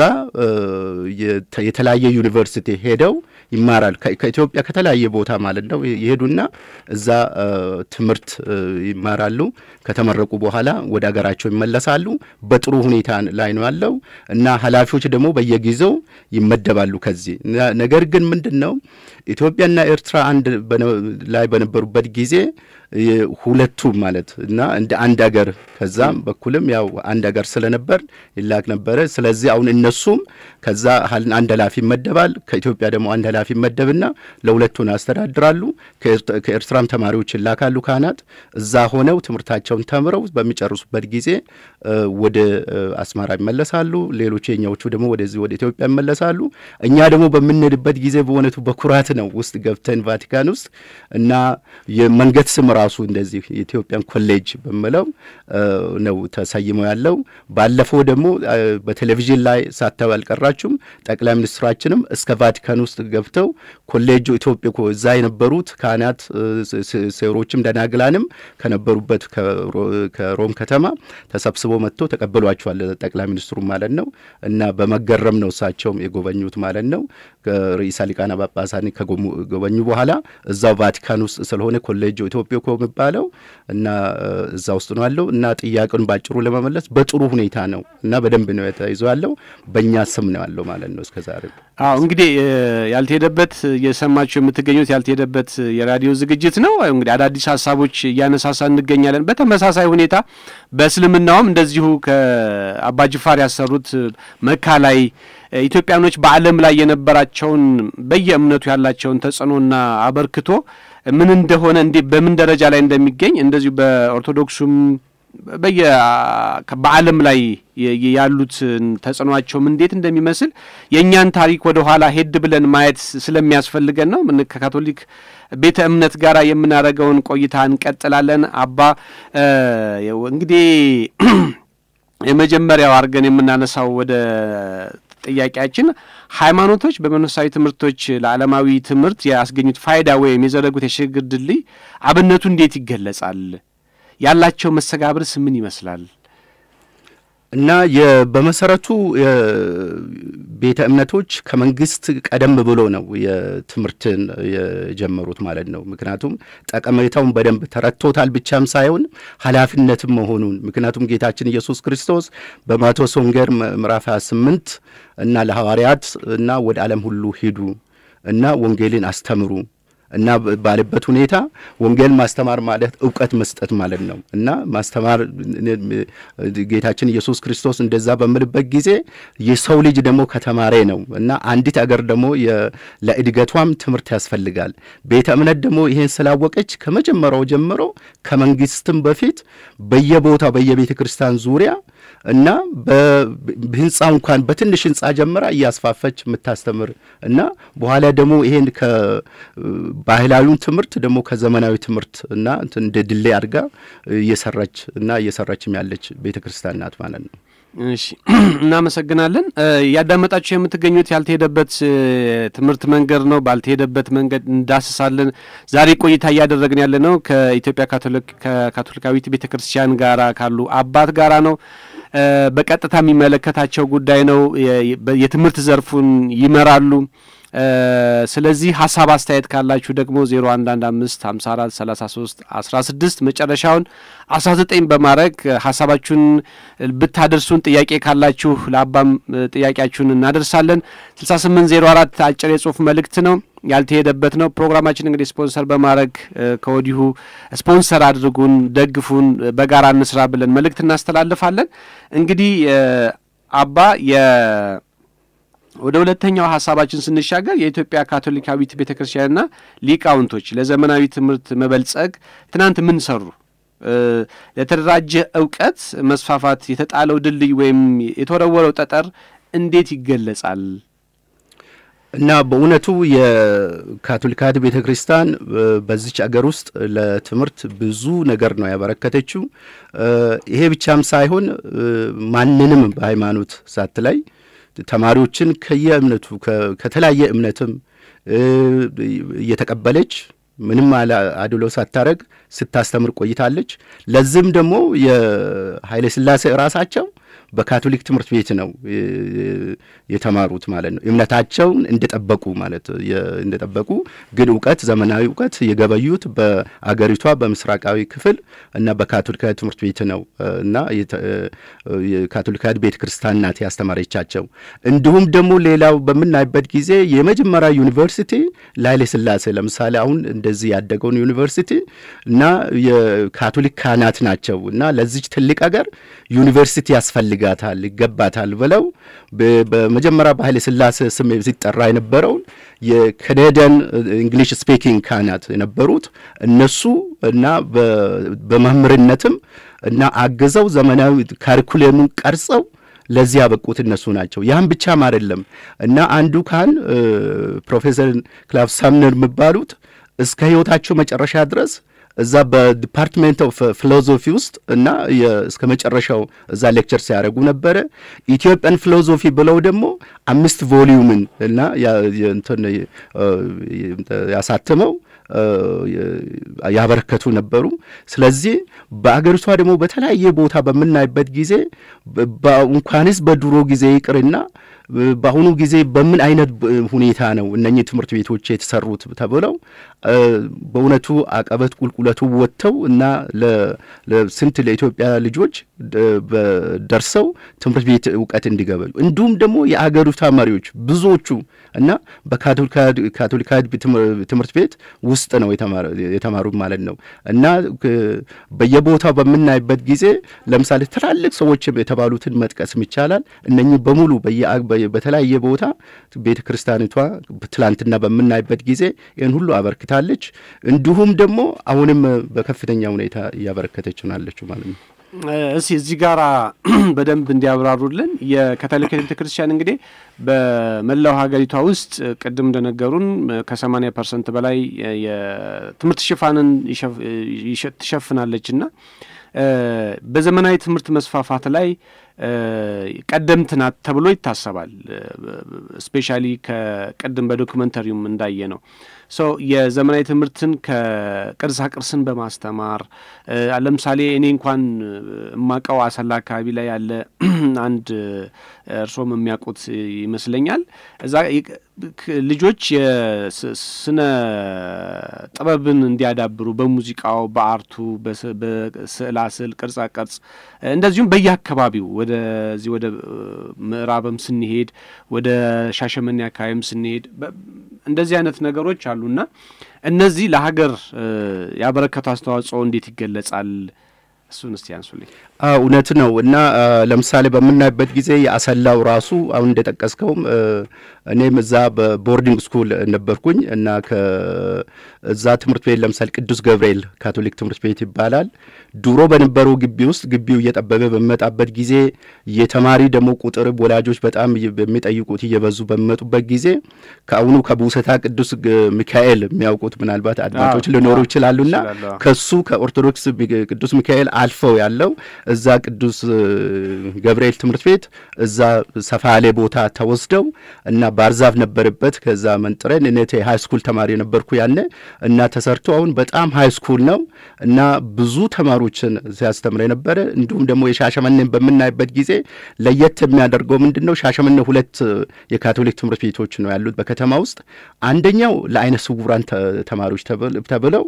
የተለያየ ዩኒቨርሲቲ ሄደው ይማራል። ከኢትዮጵያ ከተለያየ ቦታ ማለት ነው ይሄዱና እዛ ትምህርት ይማራሉ። ከተመረቁ በኋላ ወደ ሀገራቸው ይመለሳሉ። በጥሩ ሁኔታ ላይ ነው ያለው እና ኃላፊዎች ደግሞ በየጊዜው ይመደባሉ ከዚህ ነገር ግን ምንድን ነው ኢትዮጵያና ኤርትራ አንድ ላይ በነበሩበት ጊዜ ሁለቱም ማለት እና እንደ አንድ ሀገር ከዛም በኩልም ያው አንድ ሀገር ስለነበር ይላክ ነበረ። ስለዚህ አሁን እነሱም ከዛ አንድ ኃላፊ ይመደባል፣ ከኢትዮጵያ ደግሞ አንድ ኃላፊ ይመደብና ለሁለቱን ያስተዳድራሉ። ከኤርትራም ተማሪዎች ይላካሉ ካህናት እዛ ሆነው ትምህርታቸውን ተምረው በሚጨርሱበት ጊዜ ወደ አስመራ ይመለሳሉ። ሌሎች የኛዎቹ ደግሞ ወደዚህ ወደ ኢትዮጵያ ይመለሳሉ። እኛ ደግሞ በምንሄድበት ጊዜ በእውነቱ በኩራት ነው ውስጥ ገብተን ቫቲካን ውስጥ እና የመንገድ ስም ራሱ እንደዚህ የኢትዮጵያን ኮሌጅ በምለው ነው ተሰይሞ ያለው። ባለፈው ደግሞ በቴሌቪዥን ላይ ሳታዩ አልቀራችሁም። ጠቅላይ ሚኒስትራችንም እስከ ቫቲካን ውስጥ ገብተው ኮሌጁ ኢትዮጵያ እዛ የነበሩት ካህናት ሴሮችም ደናግላንም ከነበሩበት ከሮም ከተማ ተሰብስበው መጥቶ ተቀብሏቸዋል ጠቅላይ ሚኒስትሩ ማለት ነው። እና በመገረም ነው እሳቸውም የጎበኙት ማለት ነው። ርዕሰ ሊቃነ ጳጳሳት ከጎበኙ በኋላ እዛው ቫቲካን ውስጥ ስለሆነ ኮሌጅ ኢትዮጵያ እኮ የሚባለው እና እዛ ውስጥ ነው ያለው እና ጥያቄውን ባጭሩ ለመመለስ በጥሩ ሁኔታ ነው እና በደንብ ነው የተይዞ ያለው በእኛ ስም ነው ያለው ማለት ነው እስከ ዛሬ። አዎ እንግዲህ ያልተሄደበት እየሰማችሁ የምትገኙት ያልተሄደበት የራዲዮ ዝግጅት ነው። እንግዲህ አዳዲስ ሀሳቦች እያነሳሳ እንገኛለን። በተመሳሳይ ሁኔታ በእስልምናውም እንደዚሁ ከአባ ጅፋር ያሰሩት መካ ላይ ኢትዮጵያኖች በዓለም ላይ የነበራቸውን በየእምነቱ ያላቸውን ተጽዕኖና አበርክቶ ምን እንደሆነ እንዴ በምን ደረጃ ላይ እንደሚገኝ እንደዚሁ በኦርቶዶክሱም በየ በዓለም ላይ ያሉትን ተጽዕኗቸውም እንዴት እንደሚመስል የእኛን ታሪክ ወደ ኋላ ሄድ ብለን ማየት ስለሚያስፈልገን ነው። ምን ከካቶሊክ ቤተ እምነት ጋር የምናደርገውን ቆይታ እንቀጥላለን። አባ እንግዲህ የመጀመሪያው አድርገን የምናነሳው ወደ ጥያቄያችን ሃይማኖቶች በመንፈሳዊ ትምህርቶች ለዓለማዊ ትምህርት ያስገኙት ፋይዳ ወይም የዘረጉት የሽግግር ድልድይ አብነቱ እንዴት ይገለጻል? ያላቸው መስተጋብርስ ምን ይመስላል? እና በመሰረቱ ቤተ እምነቶች ከመንግስት ቀደም ብሎ ነው የትምህርትን የጀመሩት ማለት ነው። ምክንያቱም ጠቀሜታውን በደንብ ተረድቶታል ብቻም ሳይሆን ኃላፊነትም መሆኑን ምክንያቱም ጌታችን ኢየሱስ ክርስቶስ በማቴዎስ ወንጌል ምዕራፍ 28 እና ለሐዋርያት እና ወደ ዓለም ሁሉ ሂዱ እና ወንጌልን አስተምሩ እና ባለበት ሁኔታ ወንጌል ማስተማር ማለት እውቀት መስጠት ማለት ነው። እና ማስተማር ጌታችን ኢየሱስ ክርስቶስ እንደዛ በምልበት ጊዜ የሰው ልጅ ደግሞ ከተማረ ነው እና አንዲት አገር ደግሞ ለእድገቷም ትምህርት ያስፈልጋል። ቤተ እምነት ደግሞ ይሄን ስላወቀች ከመጀመሪያው ጀምሮ ከመንግስትም በፊት በየቦታው በየቤተ ክርስቲያን ዙሪያ እና በህንፃ እንኳን በትንሽ ህንፃ ጀምራ እያስፋፈች የምታስተምር እና በኋላ ደግሞ ይሄን ከባህላዊውን ትምህርት ደግሞ ከዘመናዊ ትምህርት እና እንደ ድሌ አድርጋ እየሰራች እና እየሰራችም ያለች ቤተ ክርስቲያን ናት ማለት ነው። እሺ እናመሰግናለን። እያዳመጣችሁ የምትገኙት ያልተሄደበት ትምህርት መንገድ ነው። ባልተሄደበት መንገድ እንዳስሳለን። ዛሬ ቆይታ እያደረግን ያለ ነው ከኢትዮጵያ ካቶሊካዊት ቤተ ክርስቲያን ጋራ ካሉ አባት ጋራ ነው። በቀጥታ የሚመለከታቸው ጉዳይ ነው። የትምህርት ዘርፉን ይመራሉ። ስለዚህ ሀሳብ አስተያየት ካላችሁ ደግሞ ዜሮ አንድ አንድ አምስት ሀምሳ አራት ሰላሳ ሶስት አስራ ስድስት መጨረሻውን አስራ ዘጠኝ በማድረግ ሀሳባችሁን ብታደርሱን ጥያቄ ካላችሁ ለአባም ጥያቄያችሁን እናደርሳለን። ስልሳ ስምንት ዜሮ አራት አጭር የጽሁፍ መልእክት ነው ያልተሄደበት ነው። ፕሮግራማችን እንግዲህ ስፖንሰር በማድረግ ከወዲሁ ስፖንሰር አድርጉን፣ ደግፉን፣ በጋራ እንስራ ብለን መልእክት እናስተላልፋለን። እንግዲህ አባ የ ወደ ሁለተኛው ሀሳባችን ስንሻገር የኢትዮጵያ ካቶሊካዊት ቤተ ክርስቲያንና ሊቃውንቶች ለዘመናዊ ትምህርት መበልጸግ ትናንት ምን ሰሩ? ለተደራጀ እውቀት መስፋፋት የተጣለው ድልድይ ወይም የተወረወረው ጠጠር እንዴት ይገለጻል? እና በእውነቱ የካቶሊካዊት ቤተ ክርስቲያን በዚች አገር ውስጥ ለትምህርት ብዙ ነገር ነው ያበረከተችው። ይሄ ብቻም ሳይሆን ማንንም በሃይማኖት ሳትለይ ተማሪዎችን ከየእምነቱ ከተለያየ እምነትም እየተቀበለች ምንም አድሎ ሳታረግ ስታስተምር ቆይታለች። ለዚህም ደግሞ የኃይለ ሥላሴ ራሳቸው በካቶሊክ ትምህርት ቤት ነው የተማሩት ማለት ነው። እምነታቸውን እንደጠበቁ ማለት እንደጠበቁ ግን እውቀት ዘመናዊ እውቀት የገበዩት በአገሪቷ በምስራቃዊ ክፍል እና በካቶሊካዊ ትምህርት ቤት ነው እና የካቶሊካዊ ቤተ ክርስቲያን ናት ያስተማረቻቸው። እንዲሁም ደግሞ ሌላው በምናይበት ጊዜ የመጀመሪያ ዩኒቨርሲቲ ለኃይለ ሥላሴ ለምሳሌ አሁን እንደዚህ ያደገውን ዩኒቨርሲቲ እና የካቶሊክ ካህናት ናቸው እና ለዚች ትልቅ አገር ዩኒቨርሲቲ ያስፈልጋል ይፈልጋታል ይገባታል ብለው በመጀመሪያ በኃይለ ሥላሴ ስም ሲጠራ የነበረውን የካናዲያን እንግሊሽ ስፒኪንግ ካህናት የነበሩት እነሱ እና በመምህርነትም እና አግዘው ዘመናዊ ካሪኩሌሙን ቀርጸው ለዚህ ያበቁት እነሱ ናቸው። ያም ብቻም አይደለም እና አንዱ ካህን ፕሮፌሰር ክላፍ ሳምነር የሚባሉት እስከ ሕይወታቸው መጨረሻ ድረስ እዛ በዲፓርትሜንት ኦፍ ፊሎዞፊ ውስጥ እና እስከ መጨረሻው እዛ ሌክቸር ሲያደርጉ ነበረ። ኢትዮጵያን ፊሎዞፊ ብለው ደግሞ አምስት ቮሊዩምን እና እንትን ያሳትመው ያበረከቱ ነበሩ። ስለዚህ በአገሪቷ ደግሞ በተለያየ ቦታ በምናይበት ጊዜ እንኳንስ በድሮ ጊዜ ይቅርና በአሁኑ ጊዜ በምን አይነት ሁኔታ ነው እነኚህ ትምህርት ቤቶች የተሰሩት ተብለው በእውነቱ አቀበት ቁልቁለቱ ወጥተው እና ለስንት ለኢትዮጵያ ልጆች ደርሰው ትምህርት ቤት እውቀት እንዲገበዩ እንዲሁም ደግሞ የአገሪቷ መሪዎች ብዙዎቹ እና በካቶሊካዊ ትምህርት ቤት ውስጥ ነው የተማሩት ማለት ነው እና በየቦታው በምናይበት ጊዜ ለምሳሌ ትላልቅ ሰዎች የተባሉትን መጥቀስም ይቻላል። እነኚህ በሙሉ በተለያየ ቦታ ቤተ ክርስቲያኒቷ ትላንትና በምናይበት ጊዜ ይህን ሁሉ አበርክታለች። እንዲሁም ደግሞ አሁንም በከፍተኛ ሁኔታ እያበረከተች ናለችው ማለት ነው። እስቲ እዚህ ጋር በደንብ እንዲያብራሩልን የካቶሊክ ቤተ ክርስቲያን እንግዲህ በመላው ሀገሪቷ ውስጥ ቅድም እንደነገሩን ከሰማኒያ ፐርሰንት በላይ የትምህርት ሽፋንን ትሸፍናለች እና በዘመናዊ ትምህርት መስፋፋት ላይ ቀደምት ናት ተብሎ ይታሰባል። ስፔሻሊ ከቅድም በዶክመንተሪውም እንዳየ ነው ሶ የዘመናዊ ትምህርትን ከቅርሳ ቅርስን በማስተማር ለምሳሌ እኔ እንኳን የማውቀው አሰላ አካባቢ ላይ ያለ አንድ እርሶም የሚያውቁት ይመስለኛል እዛ ልጆች የስነ ጥበብን እንዲያዳብሩ በሙዚቃው፣ በአርቱ፣ በስዕላ ስዕል፣ ቅርጻ ቅርጽ እንደዚሁም በየአካባቢው ወደዚህ ወደ ምዕራብም ስንሄድ ወደ ሻሸመኔ አካባቢም ስንሄድ እንደዚህ አይነት ነገሮች አሉና እነዚህ ለሀገር ያበረከቱ አስተዋጽኦ እንዴት ይገለጻል? እሱን እስቲ ያንሱልኝ። እውነት ነው እና ለምሳሌ በምናይበት ጊዜ የአሰላው ራሱ አሁን እንደጠቀስከውም እኔም እዛ በቦርዲንግ ስኩል ነበርኩኝ እና ከዛ ትምህርት ቤት ለምሳሌ ቅዱስ ገብርኤል ካቶሊክ ትምህርት ቤት ይባላል። ድሮ በነበረው ግቢ ውስጥ ግቢው እየጠበበ በሚመጣበት ጊዜ የተማሪ ደግሞ ቁጥር ወላጆች በጣም በሚጠይቁት እየበዙ በሚመጡበት ጊዜ ከአሁኑ ከቡሰታ ቅዱስ ሚካኤል የሚያውቁት ምናልባት አድማጮች ሊኖሩ ይችላሉና ከሱ ከኦርቶዶክስ ቅዱስ ሚካኤል አልፈው ያለው እዛ ቅዱስ ገብርኤል ትምህርት ቤት እዛ ሰፋ ያለ ቦታ ተወስደው እና ባርዛፍ ነበረበት። ከዛ መንጥረን እኔ ሃይ ስኩል ተማሪ ነበርኩ ያኔ እና ተሰርቶ አሁን በጣም ሃይ ስኩል ነው እና ብዙ ተማሪዎችን ሲያስተምር የነበረ እንዲሁም ደግሞ የሻሸመኔን በምናይበት ጊዜ ለየት የሚያደርገው ምንድን ነው? ሻሸመኔ ሁለት የካቶሊክ ትምህርት ቤቶች ነው ያሉት በከተማ ውስጥ። አንደኛው ለአይነ ስውራን ተማሪዎች ተብለው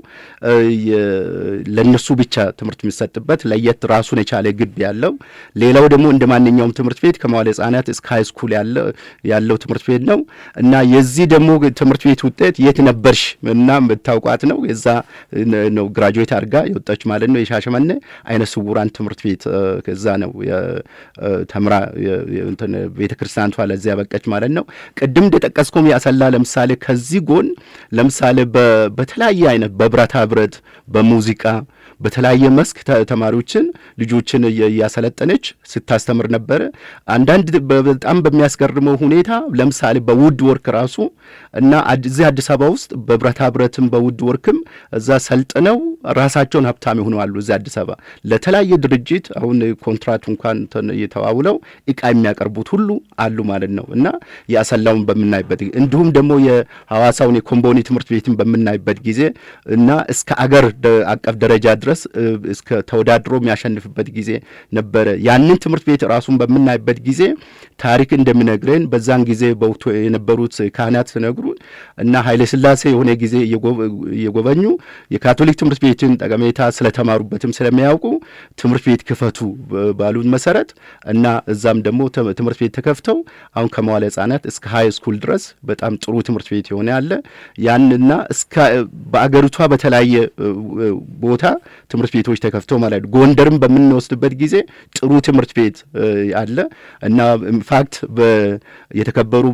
ለነሱ ብቻ ትምህርት የሚሰጥበት ለየት ራሱን የቻለ ግቢ ያለው፣ ሌላው ደግሞ እንደ ማንኛውም ትምህርት ቤት ከመዋለ ሕጻናት እስከ ሃይ ስኩል ያለው ትምህርት ቤት ነው እና የዚህ ደግሞ ትምህርት ቤት ውጤት የት ነበርሽ እና የምታውቋት ነው የዛ ነው ግራጁዌት አድርጋ የወጣች ማለት ነው። የሻሸመኔ አይነ ስውራን ትምህርት ቤት ከዛ ነው ተምራ ቤተ ክርስቲያንቷ ለዚያ ያበቀች ማለት ነው። ቅድም እንደጠቀስኩም ያሰላ ለምሳሌ ከዚህ ጎን ለምሳሌ በተለያየ አይነት በብረታ ብረት፣ በሙዚቃ በተለያየ መስክ ተማሪዎችን ልጆችን እያሰለጠነች ስታስተምር ነበረ። አንዳንድ በጣም በሚያስገርመው ሁኔታ ለምሳሌ በውድ ወርክ ራሱ እና እዚህ አዲስ አበባ ውስጥ በብረታ ብረትም በውድ ወርክም እዛ ሰልጥነው ራሳቸውን ሀብታም ይሆናሉ። እዚህ አዲስ አበባ ለተለያየ ድርጅት አሁን ኮንትራት እንኳን እየተዋውለው እቃ የሚያቀርቡት ሁሉ አሉ ማለት ነው እና የአሰላውን በምናይበት እንዲሁም ደግሞ የሐዋሳውን የኮምቦኒ ትምህርት ቤትን በምናይበት ጊዜ እና እስከ አገር አቀፍ ደረጃ ድረስ እስከ ተወዳድሮ የሚያሸንፍበት ጊዜ ነበረ። ያንን ትምህርት ቤት ራሱን በምናይበት ጊዜ ታሪክ እንደሚነግረን በዛን ጊዜ በወቅቱ የነበሩት ካህናት ሲነግሩ እና ኃይለ ሥላሴ የሆነ ጊዜ እየጎበኙ የካቶሊክ ትምህርት ቤትን ጠቀሜታ ስለተማሩበትም ስለሚያውቁ ትምህርት ቤት ክፈቱ ባሉት መሰረት እና እዛም ደግሞ ትምህርት ቤት ተከፍተው አሁን ከመዋለ ሕጻናት እስከ ሀይ ስኩል ድረስ በጣም ጥሩ ትምህርት ቤት የሆነ ያለ ያንና እስከ በአገሪቷ በተለያየ ቦታ ትምህርት ቤቶች ተከፍተው ማለት ነው። ጎንደርም በምንወስድበት ጊዜ ጥሩ ትምህርት ቤት አለ እና ኢንፋክት የተከበሩ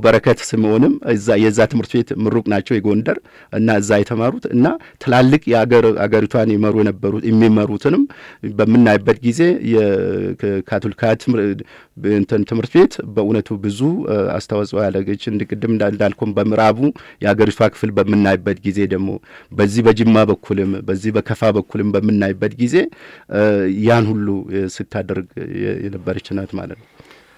በረከት ስምዖንም እዛ የዛ ትምህርት ቤት ምሩቅ ናቸው የጎንደር እና እዛ የተማሩት እና ትላልቅ የአገር አገሪቷን ይመሩ የነበሩት የሚመሩትንም በምናይበት ጊዜ የካቶሊካ እንትን ትምህርት ቤት በእውነቱ ብዙ አስተዋጽኦ ያደረገች ቅድም እንዳልኩም በምዕራቡ የአገሪቷ ክፍል በምናይበት ጊዜ ደግሞ በዚህ በጅማ በኩልም በዚህ በከፋ በኩልም በምናይበት ጊዜ ያን ሁሉ ስታደርግ የነበረች ናት ማለት ነው።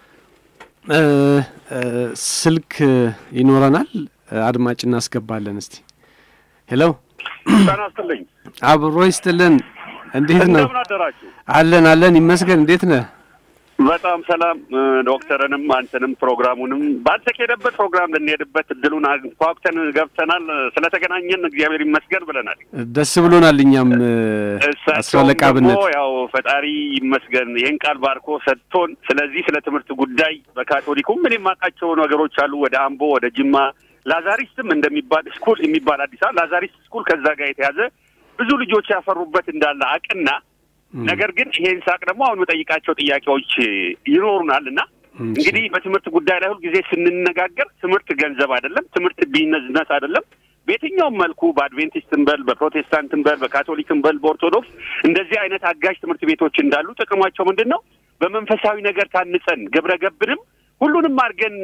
ስልክ ይኖረናል። አድማጭ እናስገባለን። እስቲ ሄሎ፣ ጤና ይስጥልኝ። አብሮ ይስጥልን። እንዴት ነው? እንደምን አደራችሁ? አለን አለን ይመስገን። እንዴት ነህ? በጣም ሰላም። ዶክተርንም አንተንም ፕሮግራሙንም ባልተኬደበት ፕሮግራም ልንሄድበት እድሉን ኳኩተን ገብተናል። ስለተገናኘን እግዚአብሔር ይመስገን ብለናል። ደስ ብሎናል። እኛም እሳቸውም አስራለቃ ደግሞ ብነት ያው ፈጣሪ ይመስገን ይህን ቃል ባርኮ ሰጥቶን፣ ስለዚህ ስለ ትምህርት ጉዳይ በካቶሊኩም ምን የማውቃቸው ነገሮች አሉ። ወደ አምቦ ወደ ጅማ ላዛሪስትም እንደሚባል ስኩል የሚባል አዲስ አበባ ላዛሪስት ስኩል ከዛ ጋር የተያዘ ብዙ ልጆች ያፈሩበት እንዳለ አቅና ነገር ግን ይሄን ሳቅ ደግሞ አሁን የምጠይቃቸው ጥያቄዎች ይኖሩናል እና እንግዲህ በትምህርት ጉዳይ ላይ ሁልጊዜ ስንነጋገር ትምህርት ገንዘብ አይደለም፣ ትምህርት ቢዝነስ አይደለም። በየትኛውም መልኩ በአድቬንቲስትም በል በፕሮቴስታንትም በል በካቶሊክም በል በኦርቶዶክስ እንደዚህ አይነት አጋዥ ትምህርት ቤቶች እንዳሉ ጥቅማቸው ምንድን ነው? በመንፈሳዊ ነገር ታንጸን ግብረ ገብንም ሁሉንም አድርገን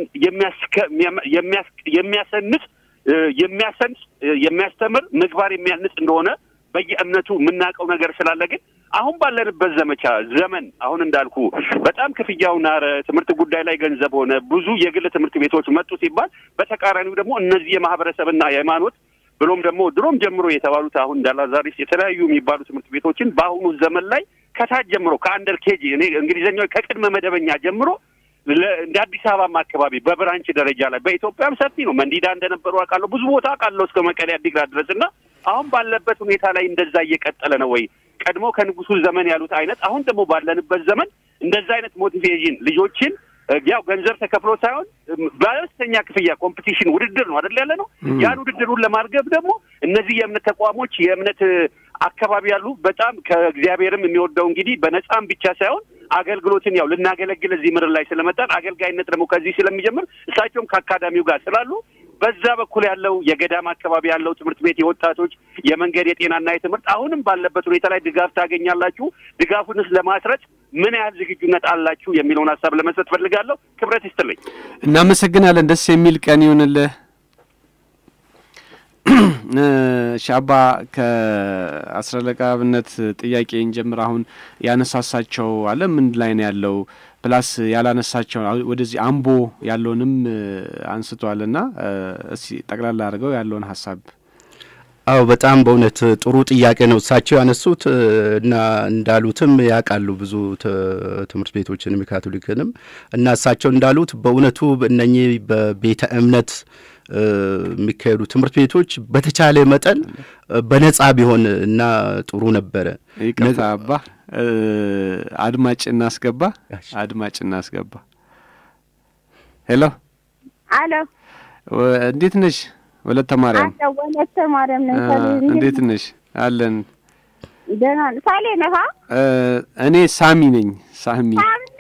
የሚያሰንስ የሚያሰንስ የሚያስተምር ምግባር የሚያንጽ እንደሆነ በየእምነቱ የምናውቀው ነገር ስላለ ግን አሁን ባለንበት ዘመቻ ዘመን አሁን እንዳልኩ በጣም ክፍያው ናረ፣ ትምህርት ጉዳይ ላይ ገንዘብ ሆነ፣ ብዙ የግል ትምህርት ቤቶች መጡ ሲባል በተቃራኒው ደግሞ እነዚህ የማህበረሰብና የሃይማኖት ብሎም ደግሞ ድሮም ጀምሮ የተባሉት አሁን እንዳላዛሪስ የተለያዩ የሚባሉ ትምህርት ቤቶችን በአሁኑ ዘመን ላይ ከታች ጀምሮ ከአንደር ኬጂ እኔ እንግሊዝኛው ከቅድመ መደበኛ ጀምሮ እንደ አዲስ አበባም አካባቢ በብራንች ደረጃ ላይ በኢትዮጵያም ሰፊ ነው። መንዲዳ እንደነበሩ አውቃለሁ። ብዙ ቦታ አውቃለሁ እስከ መቀሌ አዲግራት ድረስ እና አሁን ባለበት ሁኔታ ላይ እንደዛ እየቀጠለ ነው ወይ? ቀድሞ ከንጉሱ ዘመን ያሉት አይነት አሁን ደግሞ ባለንበት ዘመን እንደዛ አይነት ሞቲቬሽን ልጆችን ያው ገንዘብ ተከፍሎ ሳይሆን በአነስተኛ ክፍያ ኮምፒቲሽን ውድድር ነው አይደል ያለ ነው። ያን ውድድሩን ለማርገብ ደግሞ እነዚህ የእምነት ተቋሞች የእምነት አካባቢ ያሉ በጣም ከእግዚአብሔርም የሚወደው እንግዲህ በነጻም ብቻ ሳይሆን አገልግሎትን ያው ልናገለግል እዚህ ምድር ላይ ስለመጣን አገልጋይነት ደግሞ ከዚህ ስለሚጀምር እሳቸውም ከአካዳሚው ጋር ስላሉ በዛ በኩል ያለው የገዳም አካባቢ ያለው ትምህርት ቤት የወጣቶች የመንገድ የጤናና የትምህርት አሁንም ባለበት ሁኔታ ላይ ድጋፍ ታገኛላችሁ። ድጋፉንስ ለማስረጽ ምን ያህል ዝግጁነት አላችሁ የሚለውን ሀሳብ ለመስጠት ፈልጋለሁ። ክብረት ይስጥልኝ። እናመሰግናለን። ደስ የሚል ቀን ይሁንልህ። ሻባ ከአስራለቃ ብነት ጥያቄ እንጀምር። አሁን ያነሳሳቸው አለ ምን ላይ ነው ያለው? ፕላስ ያላነሳቸው ወደዚህ አምቦ ያለውንም አንስቷል እና እስቲ ጠቅላላ አድርገው ያለውን ሀሳብ አዎ በጣም በእውነት ጥሩ ጥያቄ ነው እሳቸው ያነሱት እና እንዳሉትም ያውቃሉ ብዙ ትምህርት ቤቶችንም የካቶሊክንም እና እሳቸው እንዳሉት በእውነቱ እነኚህ በቤተ እምነት የሚካሄዱ ትምህርት ቤቶች በተቻለ መጠን በነጻ ቢሆን እና ጥሩ ነበረ። ይቅርታ አባ አድማጭ እናስገባ፣ አድማጭ እናስገባ። ሄሎ አሎ፣ እንዴት ነሽ? ወለተ ማርያም አለ ወለተ ማርያም ነኝ። እንዴት ነሽ? አለን ደህና ነህ? ሳሌ ነህ? እኔ ሳሚ ነኝ። ሳሚ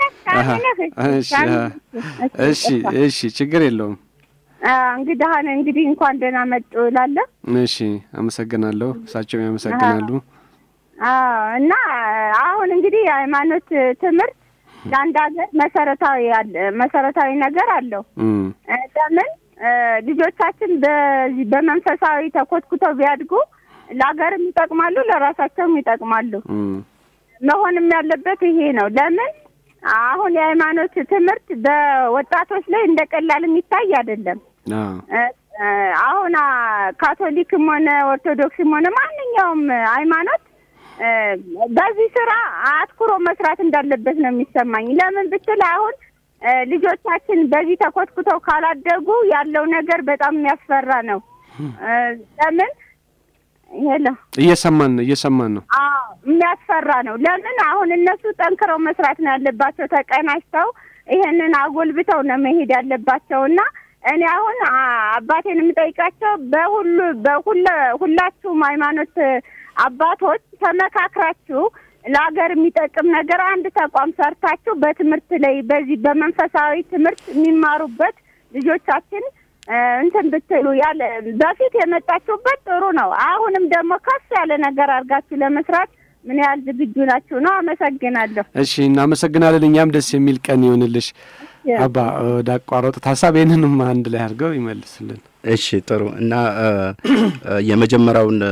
እሺ፣ እሺ፣ ችግር የለውም። እንግዳህን እንግዲህ እንኳን ደህና መጡ እላለሁ። እሺ፣ አመሰግናለሁ። እሳቸውም ያመሰግናሉ። እና አሁን እንግዲህ የሃይማኖት ትምህርት ለአንድ ሀገር መሰረታዊ መሰረታዊ ነገር አለው። ለምን ልጆቻችን በዚህ በመንፈሳዊ ተኮትኩተው ቢያድጉ ለሀገርም ይጠቅማሉ፣ ለራሳቸውም ይጠቅማሉ። መሆንም ያለበት ይሄ ነው። ለምን አሁን የሃይማኖት ትምህርት በወጣቶች ላይ እንደ ቀላል የሚታይ አይደለም። አሁን ካቶሊክም ሆነ ኦርቶዶክስም ሆነ ማንኛውም ሃይማኖት በዚህ ስራ አትኩሮ መስራት እንዳለበት ነው የሚሰማኝ። ለምን ብትል አሁን ልጆቻችን በዚህ ተኮትኩተው ካላደጉ ያለው ነገር በጣም የሚያስፈራ ነው። ለምን ሄሎ፣ እየሰማን ነው እየሰማን ነው። አዎ የሚያስፈራ ነው። ለምን አሁን እነሱ ጠንክረው መስራት ነው ያለባቸው። ተቀናጅተው ይሄንን አጎልብተው ነው መሄድ ያለባቸው እና እኔ አሁን አባቴን የምጠይቃቸው በሁሉ በሁለ ሁላችሁም ሃይማኖት አባቶች ተመካክራችሁ ለሀገር የሚጠቅም ነገር አንድ ተቋም ሰርታችሁ በትምህርት ላይ በዚህ በመንፈሳዊ ትምህርት የሚማሩበት ልጆቻችን እንትን ብትሉ ያለ በፊት የመጣችሁበት ጥሩ ነው። አሁንም ደግሞ ከፍ ያለ ነገር አድርጋችሁ ለመስራት ምን ያህል ዝግጁ ናችሁ ነው? አመሰግናለሁ። እሺ፣ እናመሰግናለን። እኛም ደስ የሚል ቀን ይሆንልሽ። አባ ወደ አቋረጡት ሀሳብ ይህንንም አንድ ላይ አድርገው ይመልስልን። እሺ ጥሩ እና የመጀመሪያውን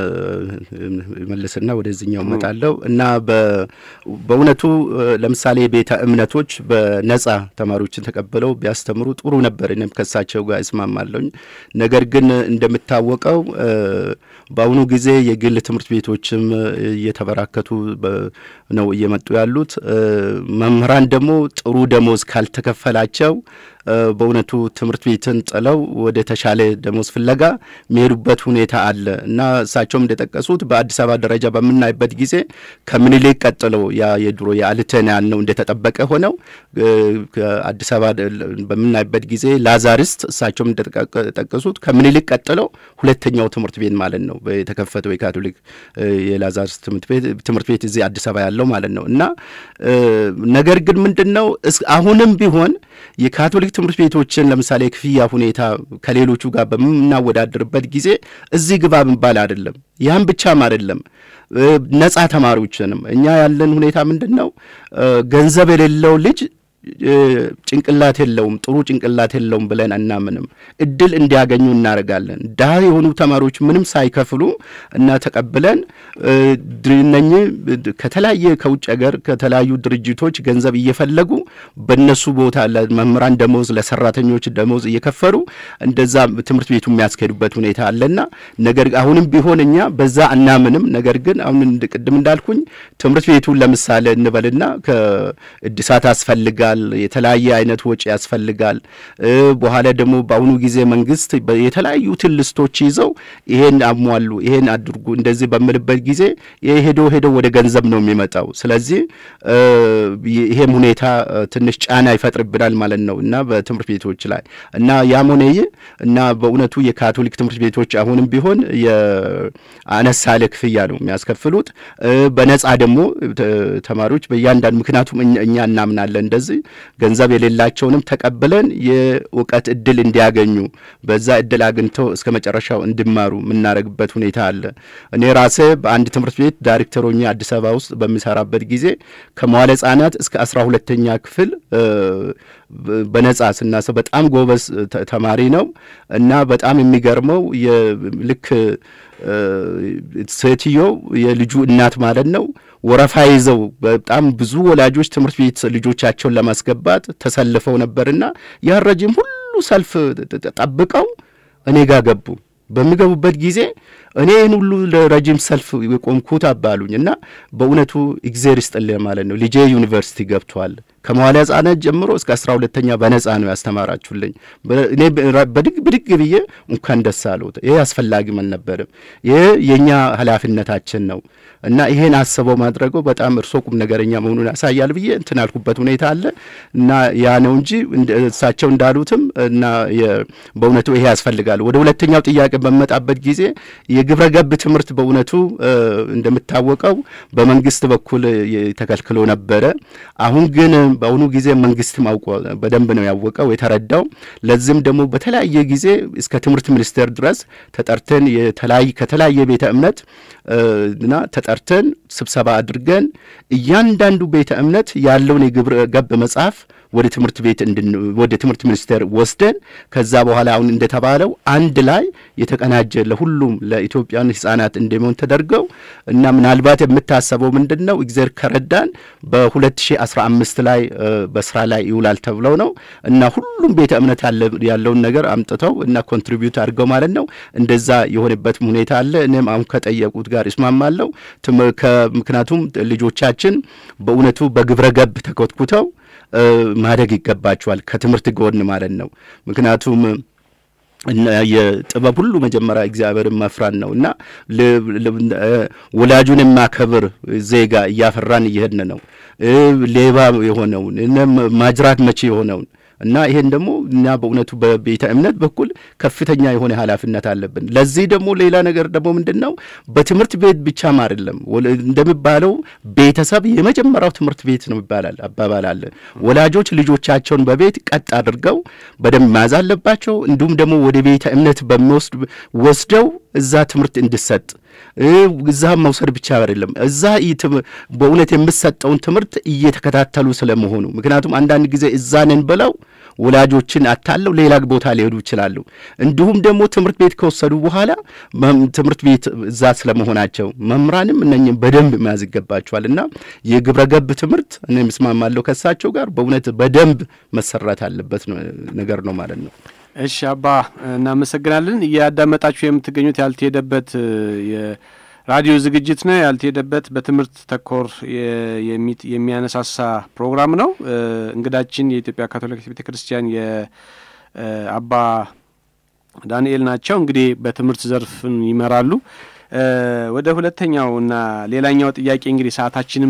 መልስና ወደዚህኛው እመጣለሁ እና በእውነቱ ለምሳሌ ቤተ እምነቶች በነጻ ተማሪዎችን ተቀብለው ቢያስተምሩ ጥሩ ነበር። እኔም ከሳቸው ጋር እስማማለሁኝ። ነገር ግን እንደሚታወቀው በአሁኑ ጊዜ የግል ትምህርት ቤቶችም እየተበራከቱ ነው እየመጡ ያሉት። መምህራን ደግሞ ጥሩ ደሞዝ ካልተከፈላቸው በእውነቱ ትምህርት ቤትን ጥለው ወደ ተሻለ ደሞዝ ፍለጋ የሚሄዱበት ሁኔታ አለ እና እሳቸውም እንደጠቀሱት በአዲስ አበባ ደረጃ በምናይበት ጊዜ ከምኒልክ ቀጥሎ ያ የድሮ የአልተን ያልነው እንደተጠበቀ ሆነው አዲስ አበባ በምናይበት ጊዜ ላዛሪስት እሳቸውም እንደጠቀሱት ከምኒልክ ቀጥሎ ሁለተኛው ትምህርት ቤት ማለት ነው የተከፈተው የካቶሊክ የላዛሪስት ትምህርት ቤት እዚህ አዲስ አበባ ያለው ማለት ነው እና ነገር ግን ምንድን ነው አሁንም ቢሆን የካቶሊክ ትምህርት ቤቶችን ለምሳሌ የክፍያ ሁኔታ ከሌሎቹ ጋር በምናወዳድርበት ጊዜ እዚህ ግባ ምባል አይደለም። ያም ብቻም አይደለም። ነጻ ተማሪዎችንም እኛ ያለን ሁኔታ ምንድን ነው ገንዘብ የሌለው ልጅ ጭንቅላት የለውም፣ ጥሩ ጭንቅላት የለውም ብለን አናምንም። እድል እንዲያገኙ እናደርጋለን። ድሀ የሆኑ ተማሪዎች ምንም ሳይከፍሉ እና ተቀብለን እነኚህ ከተለያየ ከውጭ ሀገር ከተለያዩ ድርጅቶች ገንዘብ እየፈለጉ በእነሱ ቦታ ለመምህራን ደሞዝ፣ ለሰራተኞች ደሞዝ እየከፈሉ እንደዛ ትምህርት ቤቱ የሚያስኬዱበት ሁኔታ አለና ነገር አሁንም ቢሆን እኛ በዛ አናምንም። ነገር ግን አሁን ቅድም እንዳልኩኝ ትምህርት ቤቱን ለምሳሌ እንበልና ከእድሳት ያስፈልጋል የተለያየ አይነት ወጪ ያስፈልጋል። በኋላ ደግሞ በአሁኑ ጊዜ መንግስት የተለያዩ ትልስቶች ይዘው ይሄን አሟሉ፣ ይሄን አድርጉ እንደዚህ በምልበት ጊዜ ሄዶ ሄዶ ወደ ገንዘብ ነው የሚመጣው። ስለዚህ ይሄም ሁኔታ ትንሽ ጫና ይፈጥርብናል ማለት ነው እና በትምህርት ቤቶች ላይ እና ያም ሆነ ይህ እና በእውነቱ የካቶሊክ ትምህርት ቤቶች አሁንም ቢሆን የአነስ ያለ ክፍያ ነው የሚያስከፍሉት። በነጻ ደግሞ ተማሪዎች በእያንዳንዱ ምክንያቱም እኛ እናምናለን እንደዚህ ገንዘብ የሌላቸውንም ተቀብለን የእውቀት እድል እንዲያገኙ በዛ እድል አግኝተው እስከ መጨረሻው እንዲማሩ የምናደርግበት ሁኔታ አለ። እኔ ራሴ በአንድ ትምህርት ቤት ዳይሬክተር ሆኜ አዲስ አበባ ውስጥ በሚሰራበት ጊዜ ከመዋለ ሕጻናት እስከ አስራ ሁለተኛ ክፍል በነጻ ስናሰው በጣም ጎበዝ ተማሪ ነው እና በጣም የሚገርመው ልክ ሴትዮ የልጁ እናት ማለት ነው ወረፋ ይዘው በጣም ብዙ ወላጆች ትምህርት ቤት ልጆቻቸውን ለማስገባት ተሰልፈው ነበርና ያን ረጅም ሁሉ ሰልፍ ጠብቀው እኔ ጋር ገቡ። በሚገቡበት ጊዜ እኔ ይህን ሁሉ ለረጅም ሰልፍ የቆምኩት አባሉኝ እና በእውነቱ እግዜር ይስጥልህ ማለት ነው። ልጄ ዩኒቨርሲቲ ገብቷል። ከመዋለ ሕጻናት ጀምሮ እስከ አስራ ሁለተኛ በነጻ ነው ያስተማራችሁልኝ። እኔ በድግ ብድግ ብዬ እንኳን ደስ አለዎት። ይሄ አስፈላጊም አልነበርም። ይሄ የእኛ ኃላፊነታችን ነው እና ይሄን አስበው ማድረገው በጣም እርሶ ቁም ነገረኛ መሆኑን ያሳያል ብዬ እንትን ያልኩበት ሁኔታ አለ እና ያ ነው እንጂ እሳቸው እንዳሉትም እና በእውነቱ ይሄ ያስፈልጋል። ወደ ሁለተኛው ጥያቄ በመጣበት ጊዜ የግብረ ገብ ትምህርት በእውነቱ እንደሚታወቀው በመንግስት በኩል ተከልክሎ ነበረ። አሁን ግን በአሁኑ ጊዜ መንግስትም አውቆ በደንብ ነው ያወቀው የተረዳው። ለዚህም ደግሞ በተለያየ ጊዜ እስከ ትምህርት ሚኒስቴር ድረስ ተጠርተን ከተለያየ ቤተ እምነት እና ተጠርተን ስብሰባ አድርገን እያንዳንዱ ቤተ እምነት ያለውን የግብረ ገብ መጽሐፍ ወደ ትምህርት ቤት ወደ ትምህርት ሚኒስቴር ወስደን ከዛ በኋላ አሁን እንደተባለው አንድ ላይ የተቀናጀ ለሁሉም ለኢትዮጵያን ሕጻናት እንደሚሆን ተደርገው እና ምናልባት የምታሰበው ምንድን ነው እግዚአብሔር ከረዳን በ2015 ላይ በስራ ላይ ይውላል ተብለው ነው እና ሁሉም ቤተ እምነት ያለውን ነገር አምጥተው እና ኮንትሪቢዩት አድርገው ማለት ነው እንደዛ የሆነበት ሁኔታ አለ። እኔም አሁን ከጠየቁት ጋር እስማማለሁ። ምክንያቱም ልጆቻችን በእውነቱ በግብረ ገብ ተኮትኩተው ማደግ ይገባቸዋል ከትምህርት ጎን ማለት ነው። ምክንያቱም የጥበብ ሁሉ መጀመሪያ እግዚአብሔርን መፍራት ነው እና ወላጁን የማከብር ዜጋ እያፈራን እየሄድን ነው። ሌባ የሆነውን ማጅራት መቼ የሆነውን እና ይሄን ደግሞ እኛ በእውነቱ በቤተ እምነት በኩል ከፍተኛ የሆነ ኃላፊነት አለብን። ለዚህ ደግሞ ሌላ ነገር ደግሞ ምንድን ነው በትምህርት ቤት ብቻም አይደለም እንደሚባለው ቤተሰብ የመጀመሪያው ትምህርት ቤት ነው ይባላል አባባል አለ። ወላጆች ልጆቻቸውን በቤት ቀጥ አድርገው በደንብ መያዝ አለባቸው። እንዲሁም ደግሞ ወደ ቤተ እምነት በሚወስድ ወስደው እዛ ትምህርት እንዲሰጥ እዛ መውሰድ ብቻ አይደለም፣ እዛ በእውነት የምሰጠውን ትምህርት እየተከታተሉ ስለመሆኑ። ምክንያቱም አንዳንድ ጊዜ እዛ ነን ብለው ወላጆችን አታለው ሌላ ቦታ ሊሄዱ ይችላሉ። እንዲሁም ደግሞ ትምህርት ቤት ከወሰዱ በኋላ ትምህርት ቤት እዛ ስለመሆናቸው መምህራንም እነኝም በደንብ መያዝ ይገባቸዋል እና የግብረ ገብ ትምህርት እኔ ምስማማለሁ ከሳቸው ጋር በእውነት በደንብ መሰራት አለበት ነገር ነው ማለት ነው። እሺ አባ እናመሰግናለን። እያዳመጣችሁ የምትገኙት ያልተሄደበት የራዲዮ ዝግጅት ነው። ያልተሄደበት በትምህርት ተኮር የሚያነሳሳ ፕሮግራም ነው። እንግዳችን የኢትዮጵያ ካቶሊክ ቤተ ክርስቲያን የአባ ዳንኤል ናቸው። እንግዲህ በትምህርት ዘርፍን ይመራሉ። ወደ ሁለተኛው እና ሌላኛው ጥያቄ እንግዲህ ሰዓታችንም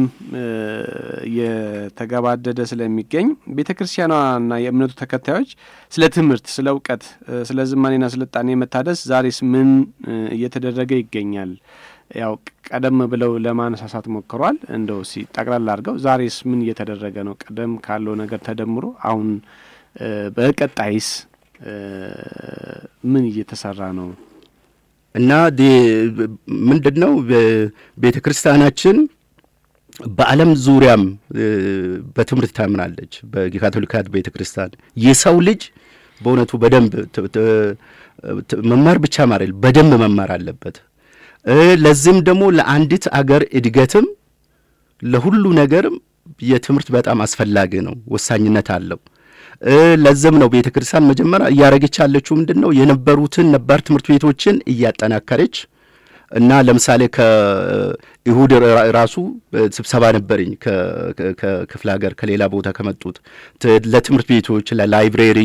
እየተገባደደ ስለሚገኝ ቤተ ክርስቲያኗና የእምነቱ ተከታዮች ስለ ትምህርት፣ ስለ እውቀት፣ ስለ ዝማኔና ስልጣኔ መታደስ ዛሬስ ምን እየተደረገ ይገኛል? ያው ቀደም ብለው ለማነሳሳት ሞክሯል። እንደው ሲ ጠቅላላ አድርገው ዛሬስ ምን እየተደረገ ነው? ቀደም ካለው ነገር ተደምሮ አሁን በቀጣይስ ምን እየተሰራ ነው? እና ምንድን ነው ቤተ ክርስቲያናችን በዓለም ዙሪያም በትምህርት ታምናለች። በካቶሊካት ቤተ ክርስቲያን የሰው ልጅ በእውነቱ በደንብ መማር ብቻ ማረል በደንብ መማር አለበት። ለዚህም ደግሞ ለአንዲት አገር እድገትም ለሁሉ ነገርም የትምህርት በጣም አስፈላጊ ነው፣ ወሳኝነት አለው። ለዚህም ነው ቤተ ክርስቲያን መጀመሪያ እያደረገች ያለችው ምንድን ነው የነበሩትን ነባር ትምህርት ቤቶችን እያጠናከረች እና ለምሳሌ ከይሁድ ራሱ ስብሰባ ነበረኝ ከክፍለ ሀገር ከሌላ ቦታ ከመጡት ለትምህርት ቤቶች ለላይብሬሪ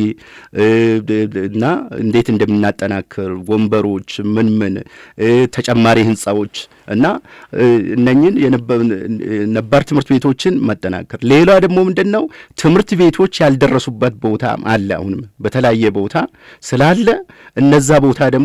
እና እንዴት እንደምናጠናክር ወንበሮች፣ ምን ምን ተጨማሪ ህንፃዎች እና እነኝን ነባር ትምህርት ቤቶችን መጠናከር። ሌላ ደግሞ ምንድን ነው ትምህርት ቤቶች ያልደረሱበት ቦታ አለ። አሁንም በተለያየ ቦታ ስላለ እነዛ ቦታ ደግሞ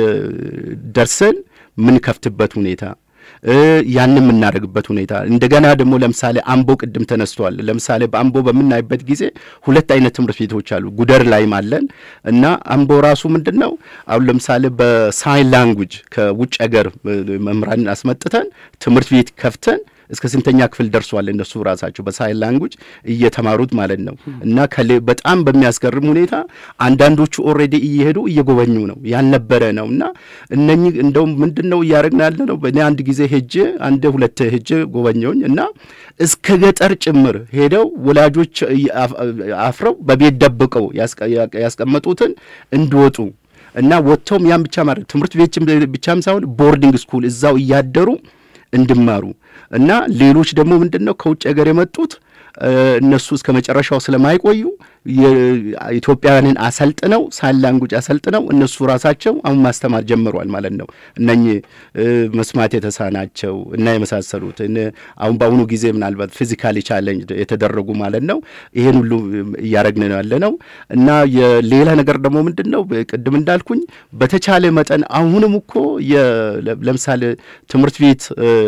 ደርሰን ምንከፍትበት ሁኔታ ያንን የምናደርግበት ሁኔታ እንደገና ደግሞ ለምሳሌ አምቦ ቅድም ተነስቷል። ለምሳሌ በአምቦ በምናይበት ጊዜ ሁለት አይነት ትምህርት ቤቶች አሉ። ጉደር ላይም አለን እና አምቦ ራሱ ምንድን ነው አሁን ለምሳሌ በሳይን ላንጉጅ ከውጭ ሀገር መምህራንን አስመጥተን ትምህርት ቤት ከፍተን እስከ ስንተኛ ክፍል ደርሷል እነሱ ራሳቸው በሳይን ላንጉጅ እየተማሩት ማለት ነው። እና በጣም በሚያስገርም ሁኔታ አንዳንዶቹ ኦልሬዲ እየሄዱ እየጎበኙ ነው ያልነበረ ነው። እና እነኚህ እንደውም ምንድን ነው እያደረግን ያለ ነው። እኔ አንድ ጊዜ ሄጄ አንድ ሁለት ሄጄ ጎበኘውኝ እና እስከ ገጠር ጭምር ሄደው ወላጆች አፍረው በቤት ደብቀው ያስቀመጡትን እንዲወጡ እና ወጥተውም ያን ብቻ ማለት ትምህርት ቤት ብቻም ሳይሆን ቦርዲንግ ስኩል እዛው እያደሩ እንዲማሩ እና ሌሎች ደግሞ ምንድን ነው ከውጭ ሀገር የመጡት እነሱ እስከ መጨረሻው ስለማይቆዩ ኢትዮጵያውያንን አሰልጥነው ሳይን ላንጉጅ አሰልጥነው እነሱ ራሳቸው አሁን ማስተማር ጀምሯል ማለት ነው። እነኚህ መስማት የተሳናቸው እና የመሳሰሉት አሁን በአሁኑ ጊዜ ምናልባት ፊዚካሊ ቻሌንጅ የተደረጉ ማለት ነው። ይሄን ሁሉ እያደረግን ነው ያለ ነው እና የሌላ ነገር ደግሞ ምንድን ነው ቅድም እንዳልኩኝ በተቻለ መጠን አሁንም እኮ ለምሳሌ ትምህርት ቤት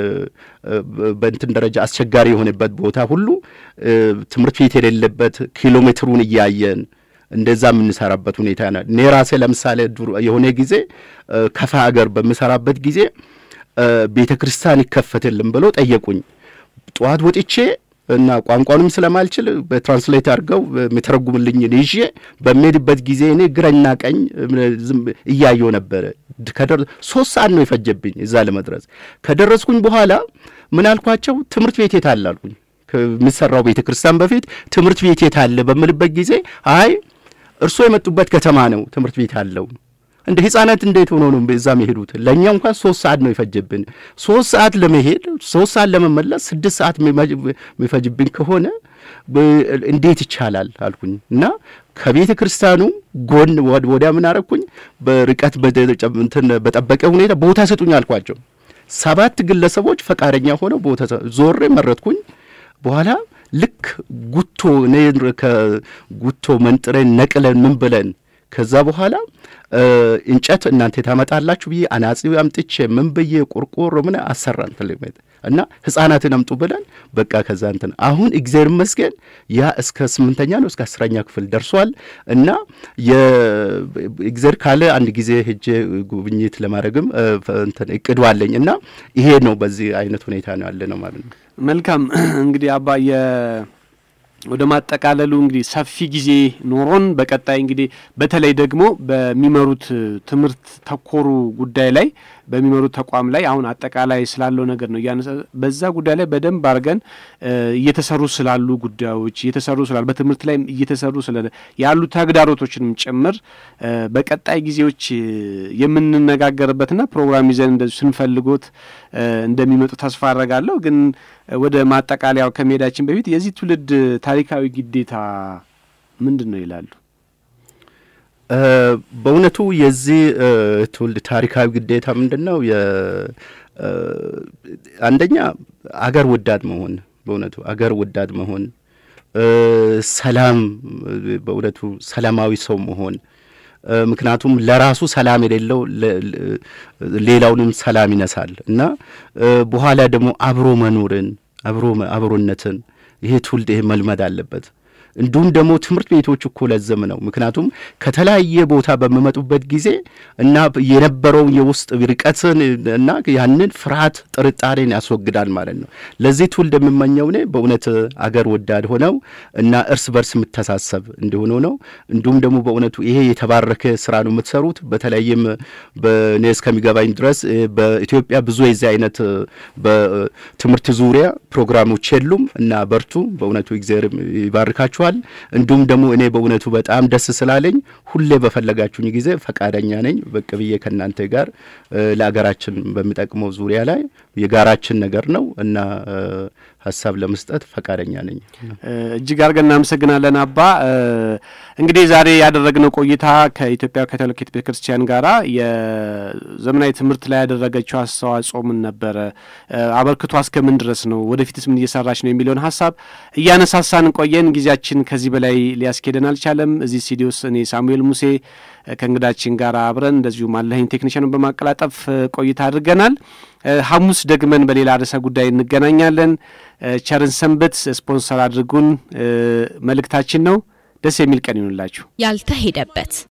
በእንትን ደረጃ አስቸጋሪ የሆነበት ቦታ ሁሉ ትምህርት ቤት የሌለበት ኪሎ ሜትሩን እያየን እንደዛ የምንሰራበት ሁኔታ ነ እኔ ራሴ ለምሳሌ የሆነ ጊዜ ከፋ ሀገር በምሰራበት ጊዜ ቤተ ክርስቲያን ይከፈትልን ብሎ ጠየቁኝ። ጠዋት ወጥቼ እና ቋንቋንም ስለማልችል በትራንስሌት አድርገው የሚተረጉምልኝ ይዤ በሚሄድበት ጊዜ እኔ ግራና ቀኝ እያየው ነበረ። ሶስት ሰዓት ነው የፈጀብኝ እዛ ለመድረስ። ከደረስኩኝ በኋላ ምን አልኳቸው? ትምህርት ቤት የት አለ አልኩኝ። ከሚሰራው ቤተ ክርስቲያን በፊት ትምህርት ቤት የት አለ በምልበት ጊዜ አይ እርስዎ የመጡበት ከተማ ነው ትምህርት ቤት አለው። እንደ ህጻናት እንዴት ሆኖ ነው እዛ መሄዱት? ለእኛ እንኳን ሶስት ሰዓት ነው ይፈጅብን። ሶስት ሰዓት ለመሄድ ሶስት ሰዓት ለመመለስ ስድስት ሰዓት የሚፈጅብን ከሆነ እንዴት ይቻላል አልኩኝ እና ከቤተ ክርስቲያኑ ጎን ወዲያ ምን አረግኩኝ፣ በርቀት በጠበቀ ሁኔታ ቦታ ስጡኝ አልኳቸው። ሰባት ግለሰቦች ፈቃደኛ ሆነው ቦታ ዞሬ መረጥኩኝ። በኋላ ልክ ጉቶ እኔ ከጉቶ መንጥረን ነቅለን ምን ብለን ከዛ በኋላ እንጨት እናንተ ታመጣላችሁ ብዬ አናጺው አምጥቼ ምን ብዬ ቆርቆሮ ምን አሰራን ትልሜት እና ህጻናትን አምጡ ብለን በቃ ከዛ እንትን አሁን እግዚአብሔር ይመስገን ያ እስከ ስምንተኛ ነው እስከ አስረኛ ክፍል ደርሷል። እና የእግዚአብሔር ካለ አንድ ጊዜ ሄጄ ጉብኝት ለማድረግም እንትን እቅዱ አለኝ እና ይሄ ነው በዚህ አይነት ሁኔታ ነው ያለ ነው ማለት ነው። መልካም እንግዲህ አባ ወደ ማጠቃለሉ እንግዲህ ሰፊ ጊዜ ኖሮን በቀጣይ እንግዲህ በተለይ ደግሞ በሚመሩት ትምህርት ተኮሩ ጉዳይ ላይ በሚመሩት ተቋም ላይ አሁን አጠቃላይ ስላለው ነገር ነው እያነሳ በዛ ጉዳይ ላይ በደንብ አድርገን እየተሰሩ ስላሉ ጉዳዮች እየተሰሩ ስላሉ በትምህርት ላይ እየተሰሩ ስለ ያሉ ተግዳሮቶችንም ጭምር በቀጣይ ጊዜዎች የምንነጋገርበትና ፕሮግራም ይዘን እንደዚሁ ስንፈልጎት እንደሚመጡ ተስፋ አደርጋለሁ። ግን ወደ ማጠቃለያው ከመሄዳችን በፊት የዚህ ትውልድ ታሪካዊ ግዴታ ምንድን ነው ይላሉ? በእውነቱ የዚህ ትውልድ ታሪካዊ ግዴታ ምንድን ነው? አንደኛ አገር ወዳድ መሆን፣ በእውነቱ አገር ወዳድ መሆን፣ ሰላም፣ በእውነቱ ሰላማዊ ሰው መሆን። ምክንያቱም ለራሱ ሰላም የሌለው ሌላውንም ሰላም ይነሳል እና በኋላ ደግሞ አብሮ መኖርን አብሮ አብሮነትን ይሄ ትውልድ ይሄ መልመድ አለበት። እንዲሁም ደግሞ ትምህርት ቤቶች እኮ ለዘም ነው። ምክንያቱም ከተለያየ ቦታ በሚመጡበት ጊዜ እና የነበረውን የውስጥ ርቀትን እና ያንን ፍርሃት፣ ጥርጣሬን ያስወግዳል ማለት ነው። ለዚህ ትውልድ የምመኘው እኔ በእውነት አገር ወዳድ ሆነው እና እርስ በርስ የምተሳሰብ እንዲሆኑ ነው። እንዲሁም ደግሞ በእውነቱ ይሄ የተባረከ ስራ ነው የምትሰሩት። በተለይም በእኔ እስከሚገባኝ ድረስ በኢትዮጵያ ብዙ የዚህ አይነት በትምህርት ዙሪያ ፕሮግራሞች የሉም እና በርቱ። በእውነቱ እግዚአብሔር ይባርካችሁ ይኖራችኋል። እንዲሁም ደግሞ እኔ በእውነቱ በጣም ደስ ስላለኝ ሁሌ በፈለጋችሁኝ ጊዜ ፈቃደኛ ነኝ ብቅ ብዬ ከእናንተ ጋር ለአገራችን በሚጠቅመው ዙሪያ ላይ የጋራችን ነገር ነው እና ሀሳብ ለመስጠት ፈቃደኛ ነኝ። እጅግ አድርገን እናመሰግናለን አባ። እንግዲህ ዛሬ ያደረግነው ቆይታ ከኢትዮጵያ ካቶሊክ ቤተ ክርስቲያን ጋራ የዘመናዊ ትምህርት ላይ ያደረገችው አስተዋጽኦ ምን ነበረ፣ አበርክቷ እስከምን ድረስ ነው፣ ወደፊትስ ምን እየሰራች ነው የሚለውን ሀሳብ እያነሳሳን ቆየን። ጊዜያችን ከዚህ በላይ ሊያስኬደን አልቻለም። እዚህ ስቱዲዮስ እኔ ሳሙኤል ሙሴ ከእንግዳችን ጋር አብረን እንደዚሁም አለኸኝ ቴክኒሽያኑን በማቀላጠፍ ቆይታ አድርገናል። ሐሙስ ደግመን በሌላ ርዕሰ ጉዳይ እንገናኛለን። ቸርን ሰንበት ስፖንሰር አድርጉን መልእክታችን ነው። ደስ የሚል ቀን ይሁንላችሁ። ያልተሄደበት